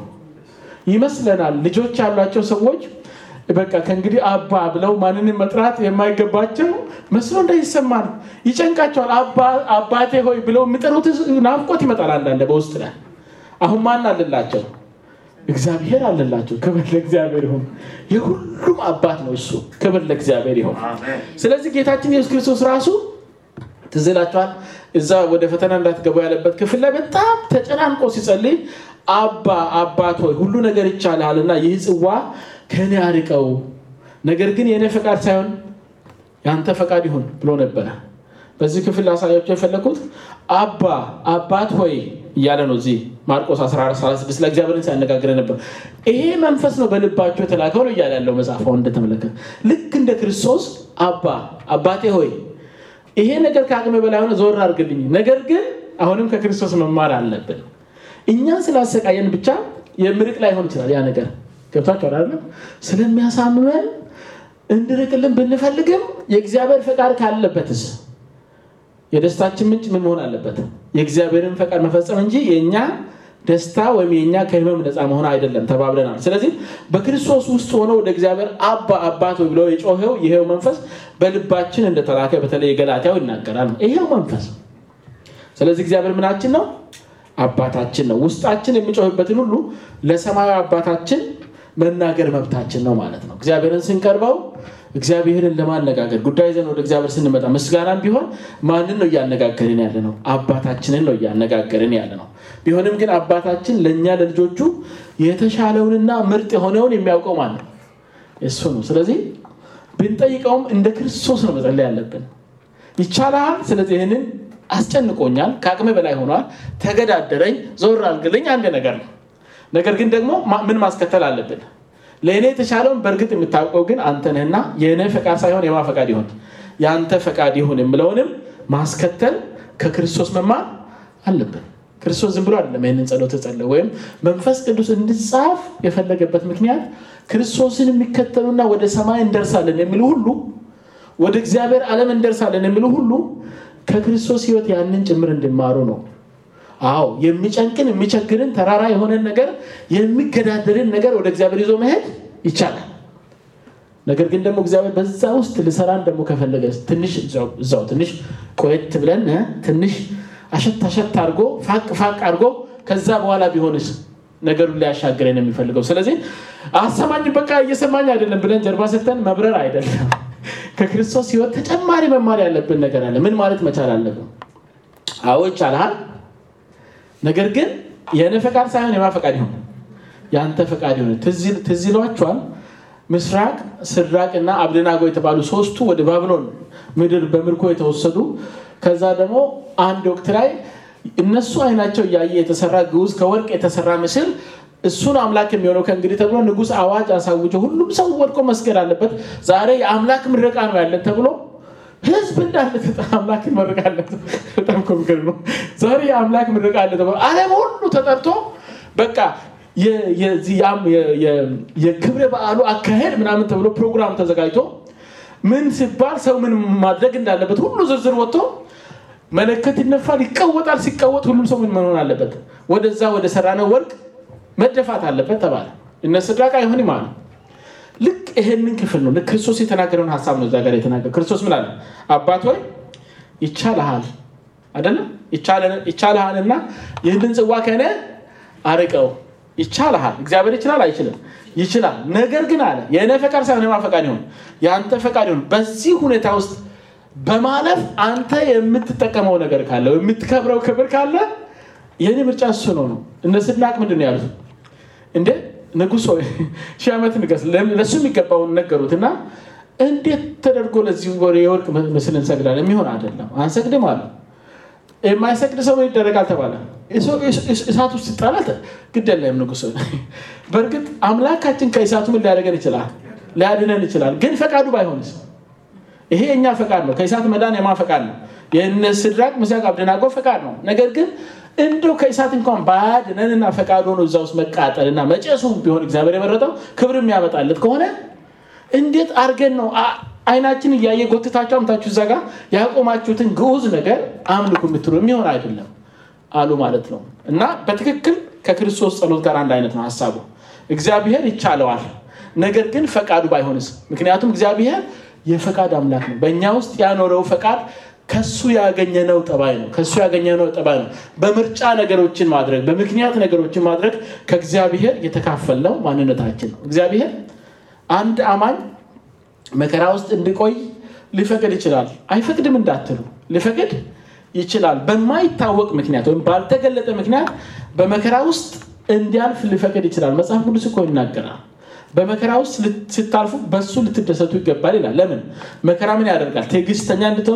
ይመስለናል። ልጆች ያሏቸው ሰዎች በቃ ከእንግዲህ አባ ብለው ማንንም መጥራት የማይገባቸው መስሎ እንዳይሰማል ይጨንቃቸዋል። አባቴ ሆይ ብለው የሚጠሩት ናፍቆት ይመጣል። አንዳንድ በውስጥ ላይ አሁን ማን አለላቸው? እግዚአብሔር አለላቸው። ክብር ለእግዚአብሔር ይሁን። የሁሉም አባት ነው እሱ። ክብር ለእግዚአብሔር ይሁን። ስለዚህ ጌታችን ኢየሱስ ክርስቶስ ራሱ ትዝ ይላችኋል። እዛ ወደ ፈተና እንዳትገቡ ያለበት ክፍል ላይ በጣም ተጨናንቆ ሲጸልይ አባ አባት ሆይ ሁሉ ነገር ይቻልሃል እና ይህ ጽዋ ከእኔ አርቀው፣ ነገር ግን የእኔ ፈቃድ ሳይሆን የአንተ ፈቃድ ይሁን ብሎ ነበረ። በዚህ ክፍል ላሳያቸው የፈለኩት አባ አባት ሆይ እያለ ነው። እዚህ ማርቆስ 1436 ላይ እግዚአብሔርን ሲያነጋግረ ነበር። ይሄ መንፈስ ነው በልባቸው የተላከው ነው እያለ ያለው መጽሐፍ አሁን እንደተመለከተ ልክ እንደ ክርስቶስ አባ አባቴ ሆይ ይሄ ነገር ከአቅሜ በላይ ሆነ ዞር አድርግልኝ። ነገር ግን አሁንም ከክርስቶስ መማር አለብን። እኛን ስላሰቃየን ብቻ የምርቅ ላይሆን ይችላል ያ ነገር ገብታችሁ አይደለም። ስለሚያሳምመን እንድርቅልን ብንፈልግም የእግዚአብሔር ፈቃድ ካለበትስ የደስታችን ምንጭ ምን መሆን አለበት? የእግዚአብሔርን ፈቃድ መፈጸም እንጂ የእኛ ደስታ ወይም የኛ ከህመም ነፃ መሆን አይደለም ተባብለናል። ስለዚህ በክርስቶስ ውስጥ ሆኖ ወደ እግዚአብሔር አባ አባት ብሎ የጮኸው ይሄው መንፈስ በልባችን እንደተላከ በተለይ የገላትያው ይናገራል። ይሄው መንፈስ ስለዚህ እግዚአብሔር ምናችን ነው? አባታችን ነው። ውስጣችን የሚጮህበትን ሁሉ ለሰማያዊ አባታችን መናገር መብታችን ነው ማለት ነው። እግዚአብሔርን ስንቀርበው እግዚአብሔርን ለማነጋገር ጉዳይ ዘን ወደ እግዚአብሔር ስንመጣ ምስጋናም ቢሆን ማንን ነው እያነጋገርን ያለ ነው? አባታችንን ነው እያነጋገርን ያለ ነው። ቢሆንም ግን አባታችን ለእኛ ለልጆቹ የተሻለውንና ምርጥ የሆነውን የሚያውቀው ማን ነው? እሱ ነው። ስለዚህ ብንጠይቀውም እንደ ክርስቶስ ነው መጸለይ ያለብን። ይቻላል። ስለዚህ ይህንን አስጨንቆኛል፣ ከአቅሜ በላይ ሆኗል፣ ተገዳደረኝ፣ ዞር አልግልኝ አንድ ነገር ነው። ነገር ግን ደግሞ ምን ማስከተል አለብን? ለእኔ የተሻለውን በእርግጥ የምታውቀው ግን አንተ ነህና የእኔ ፈቃድ ሳይሆን የማ ፈቃድ ይሁን የአንተ ፈቃድ ይሁን የምለውንም ማስከተል ከክርስቶስ መማር አለብን። ክርስቶስ ዝም ብሎ አይደለም ይህንን ጸሎት ጸለየ፣ ወይም መንፈስ ቅዱስ እንዲጻፍ የፈለገበት ምክንያት ክርስቶስን የሚከተሉና ወደ ሰማይ እንደርሳለን የሚሉ ሁሉ ወደ እግዚአብሔር ዓለም እንደርሳለን የሚሉ ሁሉ ከክርስቶስ ሕይወት ያንን ጭምር እንዲማሩ ነው። አዎ የሚጨንቅን የሚቸግርን ተራራ የሆነን ነገር የሚገዳደርን ነገር ወደ እግዚአብሔር ይዞ መሄድ ይቻላል። ነገር ግን ደግሞ እግዚአብሔር በዛ ውስጥ ልሰራን ደግሞ ከፈለገ ትንሽ እዛው ትንሽ ቆየት ብለን ትንሽ አሸት አሸት አድርጎ ፋቅ ፋቅ አድርጎ ከዛ በኋላ ቢሆንስ ነገሩን ሊያሻግረን የሚፈልገው። ስለዚህ አሰማኝ በቃ እየሰማኝ አይደለም ብለን ጀርባ ሰተን መብረር አይደለም። ከክርስቶስ ሕይወት ተጨማሪ መማር ያለብን ነገር አለ። ምን ማለት መቻል አለብን? አዎ ይቻልሃል። ነገር ግን የእኔ ፈቃድ ሳይሆን የማ ፈቃድ ይሁን የአንተ ፈቃድ ይሁን። ትዝ ይሏችኋል። ምስራቅ ስድራቅ እና አብደናጎ የተባሉ ሶስቱ ወደ ባቢሎን ምድር በምርኮ የተወሰዱ ከዛ ደግሞ አንድ ወቅት ላይ እነሱ አይናቸው እያየ የተሰራ ግዑዝ ከወርቅ የተሰራ ምስል እሱን አምላክ የሚሆነው ከእንግዲህ ተብሎ ንጉሥ አዋጅ አሳውጀ ሁሉም ሰው ወድቆ መስገድ አለበት፣ ዛሬ የአምላክ ምረቃ ነው ያለን ተብሎ ህዝብ እንዳለ አምላክ ይመርቃለን። በጣም ኮሚከል ነው። ዛሬ የአምላክ ምረቃ አለ ተብሎ ዓለም ሁሉ ተጠርቶ በቃ የክብረ በዓሉ አካሄድ ምናምን ተብሎ ፕሮግራም ተዘጋጅቶ ምን ሲባል ሰው ምን ማድረግ እንዳለበት ሁሉ ዝርዝር ወጥቶ መለከት ይነፋል፣ ይቀወጣል። ሲቀወጥ ሁሉም ሰው ምን መሆን አለበት? ወደዛ ወደ ሰራነው ወርቅ መደፋት አለበት ተባለ። እነ ሲድራቅ አይሆንም አሉ። ልክ ይሄንን ክፍል ነው ልክ ክርስቶስ የተናገረውን ሀሳብ ነው እዛ ጋር የተናገረ ክርስቶስ ምን አለ? አባት ሆይ ይቻልሃል አይደለም ይቻልሃልና ይህንን ጽዋ ከእኔ አርቀው ይቻልሃል። እግዚአብሔር ይችላል አይችልም? ይችላል። ነገር ግን አለ የእኔ ፈቃድ ሳይሆን የማ ፈቃድ ይሁን የአንተ ፈቃድ ይሁን። በዚህ ሁኔታ ውስጥ በማለፍ አንተ የምትጠቀመው ነገር ካለ የምትከብረው ክብር ካለ የኔ ምርጫ እሱ ነው ነው። እነ ሲድራቅ ምንድን ነው ያሉት? እንዴ ንጉሥ ሆይ ሺህ ዓመት ንገስ፣ ለእሱ የሚገባውን ነገሩት እና እንዴት ተደርጎ ለዚህ የወርቅ ምስል እንሰግዳለን? የሚሆን አይደለም፣ አንሰግድም አለ። የማይሰግድ ሰው ምን ይደረጋል ተባለ። እሳት ውስጥ ይጣላል። ግድ የለም ንጉሥ። በእርግጥ አምላካችን ከእሳቱ ምን ሊያደርገን ይችላል? ሊያድነን ይችላል። ግን ፈቃዱ ባይሆንስ? ይሄ የእኛ ፈቃድ ነው። ከእሳት መዳን የማ ፈቃድ ነው? የእነ ሲድራቅ ሚሳቅ አብደናጎ ፈቃድ ነው። ነገር ግን እንደው ከእሳት እንኳን ባያድነንና ፈቃድ ሆኖ እዛ ውስጥ መቃጠልና መጨሱ ቢሆን እግዚአብሔር የመረጠው ክብር የሚያመጣለት ከሆነ እንዴት አድርገን ነው አይናችን እያየ ጎትታችሁ አምታችሁ እዛ ጋር ያቆማችሁትን ግዑዝ ነገር አምልኩ የምትሉ የሚሆን አይደለም አሉ ማለት ነው። እና በትክክል ከክርስቶስ ጸሎት ጋር አንድ አይነት ነው ሀሳቡ። እግዚአብሔር ይቻለዋል፣ ነገር ግን ፈቃዱ ባይሆንስ? ምክንያቱም እግዚአብሔር የፈቃድ አምላክ ነው። በእኛ ውስጥ ያኖረው ፈቃድ ከሱ ያገኘነው ጠባይ ነው። ከሱ ያገኘነው ጠባይ ነው። በምርጫ ነገሮችን ማድረግ፣ በምክንያት ነገሮችን ማድረግ ከእግዚአብሔር የተካፈልነው ማንነታችን ነው። እግዚአብሔር አንድ አማኝ መከራ ውስጥ እንዲቆይ ሊፈቅድ ይችላል። አይፈቅድም እንዳትሉ፣ ሊፈቅድ ይችላል። በማይታወቅ ምክንያት ወይም ባልተገለጠ ምክንያት በመከራ ውስጥ እንዲያልፍ ሊፈቅድ ይችላል። መጽሐፍ ቅዱስ እኮ ይናገራል። በመከራ ውስጥ ስታልፉ በሱ ልትደሰቱ ይገባል ይላል። ለምን? መከራ ምን ያደርጋል? ትዕግስተኛ እንድትሆኑ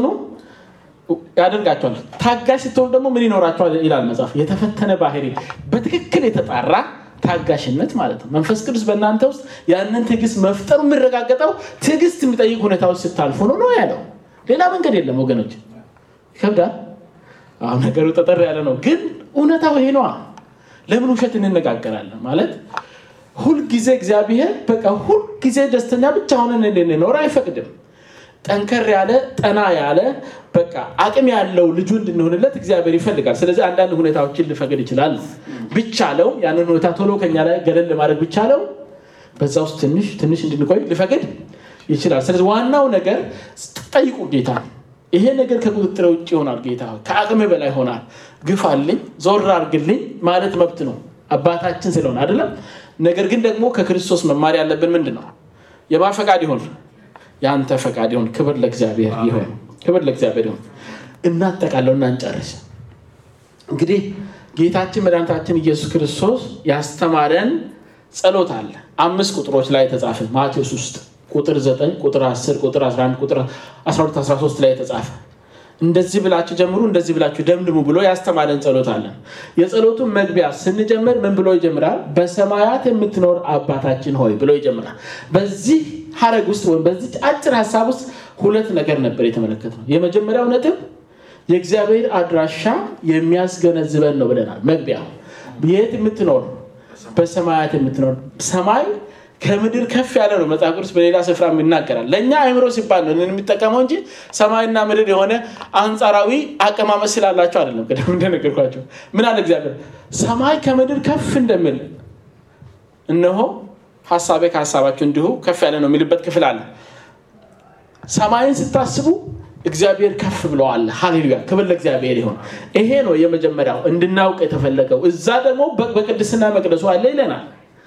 ያደርጋቸዋል። ታጋሽ ስትሆኑ ደግሞ ምን ይኖራቸዋል ይላል መጽሐፍ። የተፈተነ ባህሪ፣ በትክክል የተጣራ ታጋሽነት ማለት ነው። መንፈስ ቅዱስ በእናንተ ውስጥ ያንን ትዕግስት መፍጠሩ የሚረጋገጠው ትዕግስት የሚጠይቅ ሁኔታዎች ስታልፉ ነው ነው ያለው። ሌላ መንገድ የለም ወገኖች። ይከብዳል። አሁን ነገሩ ጠጠር ያለ ነው፣ ግን እውነታው ይሄ ነዋ። ለምን ውሸት እንነጋገራለን? ማለት ሁልጊዜ እግዚአብሔር በቃ ሁልጊዜ ደስተኛ ብቻ ሆነን እንድንኖር አይፈቅድም። ጠንከር ያለ ጠና ያለ በቃ አቅም ያለው ልጁ እንድንሆንለት እግዚአብሔር ይፈልጋል። ስለዚህ አንዳንድ ሁኔታዎችን ሊፈቅድ ይችላል። ቢቻለው ያንን ሁኔታ ቶሎ ከኛ ላይ ገለል ለማድረግ ቢቻለው በዛ ውስጥ ትንሽ ትንሽ እንድንቆይ ሊፈቅድ ይችላል። ስለዚህ ዋናው ነገር ጠይቁ ጌታ ይሄ ነገር ከቁጥጥር ውጭ ይሆናል። ጌታ ከአቅም በላይ ይሆናል። ግፋልኝ፣ ዞር አድርግልኝ ማለት መብት ነው አባታችን ስለሆነ አይደለም። ነገር ግን ደግሞ ከክርስቶስ መማር ያለብን ምንድን ነው? የማ ፈቃድ ይሆን? የአንተ ፈቃድ ይሆን። ክብር ለእግዚአብሔር ይሆን። ክብር ለእግዚአብሔር ይሆን። እናጠቃለው እና እንጨርስ። እንግዲህ ጌታችን መድኃኒታችን ኢየሱስ ክርስቶስ ያስተማረን ጸሎት አለ። አምስት ቁጥሮች ላይ የተጻፈ ማቴዎስ ውስጥ ቁጥር 9 ቁጥር 10 ቁጥር 11 ቁጥር 12 13 ላይ የተጻፈ እንደዚህ ብላችሁ ጀምሩ እንደዚህ ብላችሁ ደምድሙ ብሎ ያስተማረን ጸሎት አለን። የጸሎቱን መግቢያ ስንጀምር ምን ብሎ ይጀምራል? በሰማያት የምትኖር አባታችን ሆይ ብሎ ይጀምራል። በዚህ ሀረግ ውስጥ ወይም በዚህ አጭር ሀሳብ ውስጥ ሁለት ነገር ነበር የተመለከትነው። የመጀመሪያው ነጥብ የእግዚአብሔር አድራሻ የሚያስገነዝበን ነው ብለናል። መግቢያ የት የምትኖር በሰማያት የምትኖር ሰማይ ከምድር ከፍ ያለ ነው። መጽሐፍ ቅዱስ በሌላ ስፍራ ይናገራል። ለእኛ አእምሮ ሲባል ነው የሚጠቀመው እንጂ ሰማይና ምድር የሆነ አንጻራዊ አቀማመጥ ስላላቸው አይደለም። ቅድም እንደነገርኳቸው ምን አለ እግዚአብሔር ሰማይ ከምድር ከፍ እንደሚል እነሆ ሀሳቤ ከሀሳባቸው እንዲሁ ከፍ ያለ ነው የሚልበት ክፍል አለ። ሰማይን ስታስቡ እግዚአብሔር ከፍ ብለዋል። ሃሌሉያ ክብር ለእግዚአብሔር ይሆን። ይሄ ነው የመጀመሪያው እንድናውቅ የተፈለገው። እዛ ደግሞ በቅድስና መቅደሱ አለ ይለናል።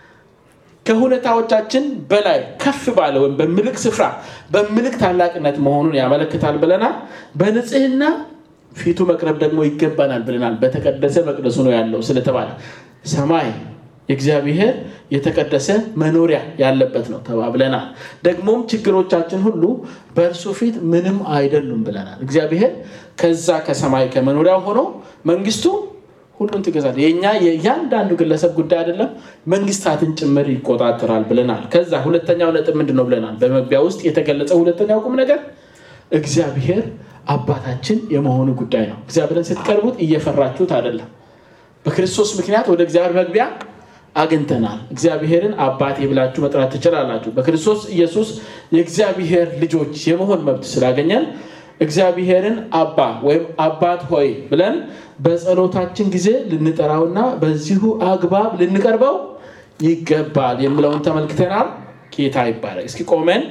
ከሁኔታዎቻችን በላይ ከፍ ባለ ወይም በምልክ ስፍራ በምልክ ታላቅነት መሆኑን ያመለክታል ብለናል። በንጽህና ፊቱ መቅረብ ደግሞ ይገባናል ብለናል። በተቀደሰ መቅደሱ ነው ያለው ስለተባለ ሰማይ የእግዚአብሔር የተቀደሰ መኖሪያ ያለበት ነው ተባብለናል። ደግሞም ችግሮቻችን ሁሉ በእርሱ ፊት ምንም አይደሉም ብለናል። እግዚአብሔር ከዛ ከሰማይ ከመኖሪያው ሆኖ መንግስቱ ሁሉን ትገዛል። የእኛ የእያንዳንዱ ግለሰብ ጉዳይ አይደለም፣ መንግስታትን ጭምር ይቆጣጠራል ብለናል። ከዛ ሁለተኛው ነጥብ ምንድን ነው ብለናል። በመግቢያ ውስጥ የተገለጸ ሁለተኛው ቁም ነገር እግዚአብሔር አባታችን የመሆኑ ጉዳይ ነው። እግዚአብሔርን ስትቀርቡት እየፈራችሁት አይደለም። በክርስቶስ ምክንያት ወደ እግዚአብሔር መግቢያ አግኝተናል። እግዚአብሔርን አባቴ ብላችሁ መጥራት ትችላላችሁ። በክርስቶስ ኢየሱስ የእግዚአብሔር ልጆች የመሆን መብት ስላገኘን እግዚአብሔርን አባ ወይም አባት ሆይ ብለን በጸሎታችን ጊዜ ልንጠራውና በዚሁ አግባብ ልንቀርበው ይገባል የሚለውን ተመልክተናል። ጌታ ይባላል። እስኪ ቆመን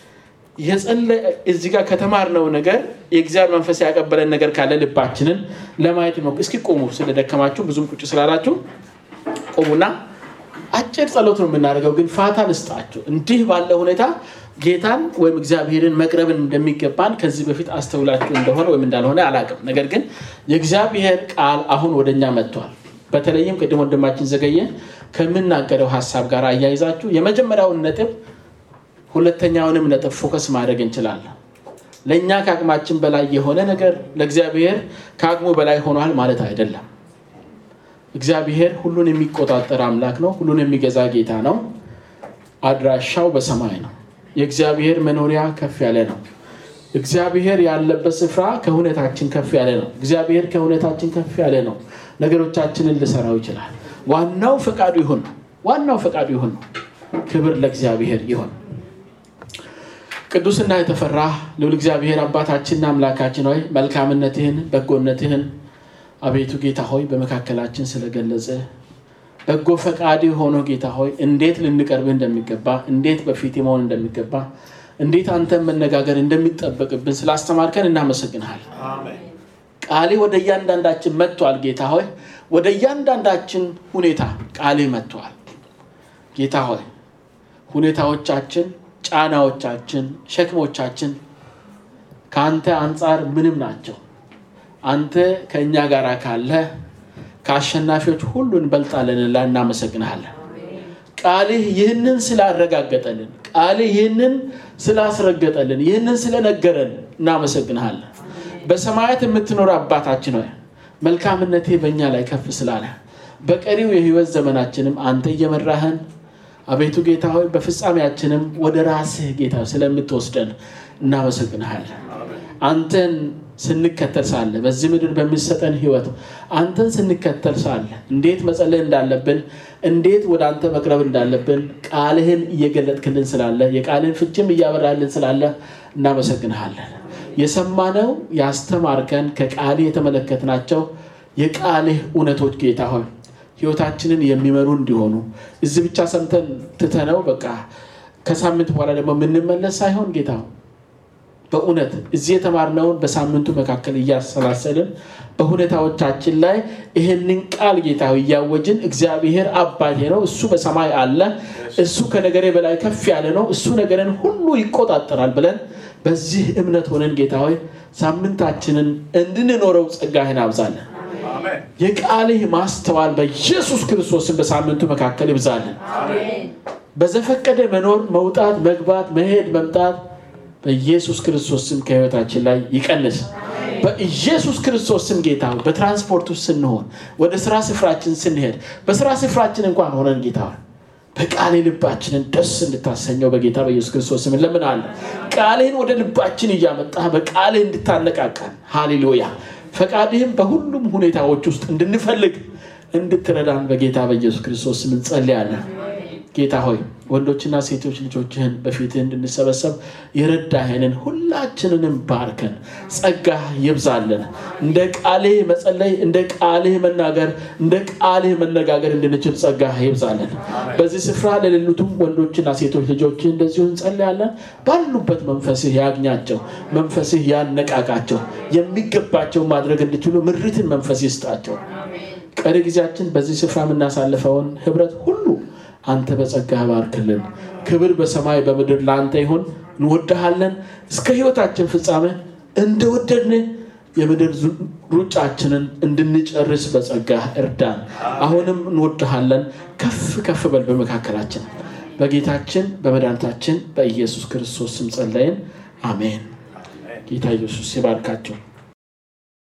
እዚህ ጋር ከተማርነው ነገር የእግዚአብሔር መንፈስ ያቀበለን ነገር ካለ ልባችንን ለማየት ነው። እስኪ ቁሙ። ስለደከማችሁ ብዙም ቁጭ ስላላችሁ ቁሙና አጭር ጸሎት ነው የምናደርገው፣ ግን ፋታ ልስጣችሁ። እንዲህ ባለ ሁኔታ ጌታን ወይም እግዚአብሔርን መቅረብን እንደሚገባን ከዚህ በፊት አስተውላችሁ እንደሆነ ወይም እንዳልሆነ አላውቅም። ነገር ግን የእግዚአብሔር ቃል አሁን ወደኛ መጥቷል። በተለይም ቅድም ወንድማችን ዘገየ ከምናገረው ሀሳብ ጋር አያይዛችሁ የመጀመሪያውን ነጥብ ሁለተኛውንም ነጥብ ፎከስ ማድረግ እንችላለን። ለእኛ ከአቅማችን በላይ የሆነ ነገር ለእግዚአብሔር ከአቅሙ በላይ ሆኗል ማለት አይደለም። እግዚአብሔር ሁሉን የሚቆጣጠር አምላክ ነው። ሁሉን የሚገዛ ጌታ ነው። አድራሻው በሰማይ ነው። የእግዚአብሔር መኖሪያ ከፍ ያለ ነው። እግዚአብሔር ያለበት ስፍራ ከሁኔታችን ከፍ ያለ ነው። እግዚአብሔር ከሁኔታችን ከፍ ያለ ነው። ነገሮቻችንን ልሰራው ይችላል። ዋናው ፈቃዱ ይሁን ነው። ዋናው ፈቃዱ ይሁን ነው። ክብር ለእግዚአብሔር ይሁን። ቅዱስና የተፈራ ልዑል እግዚአብሔር አባታችንና አምላካችን ሆይ መልካምነትህን፣ በጎነትህን አቤቱ ጌታ ሆይ በመካከላችን ስለገለጸ በጎ ፈቃድ ሆኖ ጌታ ሆይ እንዴት ልንቀርብህ እንደሚገባ እንዴት በፊት መሆን እንደሚገባ እንዴት አንተን መነጋገር እንደሚጠበቅብን ስላስተማርከን እናመሰግንሃል። ቃሌ ወደ እያንዳንዳችን መጥቷል። ጌታ ሆይ ወደ እያንዳንዳችን ሁኔታ ቃሌ መጥቷል። ጌታ ሆይ ሁኔታዎቻችን፣ ጫናዎቻችን፣ ሸክሞቻችን ከአንተ አንጻር ምንም ናቸው። አንተ ከእኛ ጋር ካለ ከአሸናፊዎች ሁሉ እንበልጣለንላ እናመሰግንሃለን። ቃልህ ይህንን ስላረጋገጠልን፣ ቃልህ ይህንን ስላስረገጠልን፣ ይህንን ስለነገረን እናመሰግንሃለን። በሰማያት የምትኖር አባታችን ሆይ መልካምነቴ በእኛ ላይ ከፍ ስላለ በቀሪው የህይወት ዘመናችንም አንተ እየመራህን አቤቱ ጌታ ሆይ በፍጻሜያችንም ወደ ራስህ ጌታ ስለምትወስደን እናመሰግንሃለን። አንተን ስንከተል ሳለ በዚህ ምድር በሚሰጠን ህይወት አንተን ስንከተል ሳለ እንዴት መጸለይ እንዳለብን እንዴት ወደ አንተ መቅረብ እንዳለብን ቃልህን እየገለጥክልን ስላለ የቃልህን ፍችም እያበራልን ስላለ እናመሰግንሃለን። የሰማነው ያስተማርከን ከቃልህ የተመለከትናቸው የቃልህ እውነቶች ጌታ ሆይ ህይወታችንን የሚመሩ እንዲሆኑ እዚህ ብቻ ሰምተን ትተነው በቃ ከሳምንት በኋላ ደግሞ የምንመለስ ሳይሆን ጌታ በእውነት እዚህ የተማርነውን በሳምንቱ መካከል እያሰላሰልን በሁኔታዎቻችን ላይ ይህንን ቃል ጌታ እያወጅን እግዚአብሔር አባቴ ነው፣ እሱ በሰማይ አለ፣ እሱ ከነገሬ በላይ ከፍ ያለ ነው፣ እሱ ነገርን ሁሉ ይቆጣጠራል ብለን በዚህ እምነት ሆነን ጌታ ሆይ ሳምንታችንን እንድንኖረው ጸጋህን አብዛለን። የቃልህ ማስተዋል በኢየሱስ ክርስቶስን በሳምንቱ መካከል ይብዛልን። በዘፈቀደ መኖር፣ መውጣት፣ መግባት፣ መሄድ፣ መምጣት በኢየሱስ ክርስቶስ ስም ከህይወታችን ላይ ይቀንስ። በኢየሱስ ክርስቶስ ስም ጌታ በትራንስፖርት ውስጥ ስንሆን፣ ወደ ስራ ስፍራችን ስንሄድ፣ በስራ ስፍራችን እንኳን ሆነን ጌታ በቃሌ ልባችንን ደስ እንድታሰኘው በጌታ በኢየሱስ ክርስቶስ ስም እንለምናለን። ቃልህን ወደ ልባችን እያመጣ በቃልህ እንድታነቃቃን ሃሌሉያ ፈቃድህም በሁሉም ሁኔታዎች ውስጥ እንድንፈልግ እንድትረዳን በጌታ በኢየሱስ ክርስቶስ ስም እንጸልያለን። ጌታ ሆይ ወንዶችና ሴቶች ልጆችህን በፊትህ እንድንሰበሰብ የረዳህንን ሁላችንንም ባርከን፣ ጸጋህ ይብዛልን። እንደ ቃልህ መጸለይ፣ እንደ ቃልህ መናገር፣ እንደ ቃልህ መነጋገር እንድንችል ጸጋህ ይብዛልን። በዚህ ስፍራ ለሌሉትም ወንዶችና ሴቶች ልጆችህ እንደዚሁ እንጸልያለን። ባሉበት መንፈስህ ያግኛቸው፣ መንፈስህ ያነቃቃቸው፣ የሚገባቸው ማድረግ እንዲችሉ ምሪትን መንፈስ ይስጣቸው። ቀሪ ጊዜያችን በዚህ ስፍራ የምናሳልፈውን ህብረት ሁሉ አንተ በጸጋህ ባርክልን። ክብር በሰማይ በምድር ለአንተ ይሁን። እንወድሃለን። እስከ ህይወታችን ፍጻሜ እንደወደድን የምድር ሩጫችንን እንድንጨርስ በጸጋህ እርዳን። አሁንም እንወድሃለን። ከፍ ከፍ በል በመካከላችን በጌታችን በመድኃኒታችን በኢየሱስ ክርስቶስ ስም ጸለይን። አሜን። ጌታ ኢየሱስ ይባርካቸው።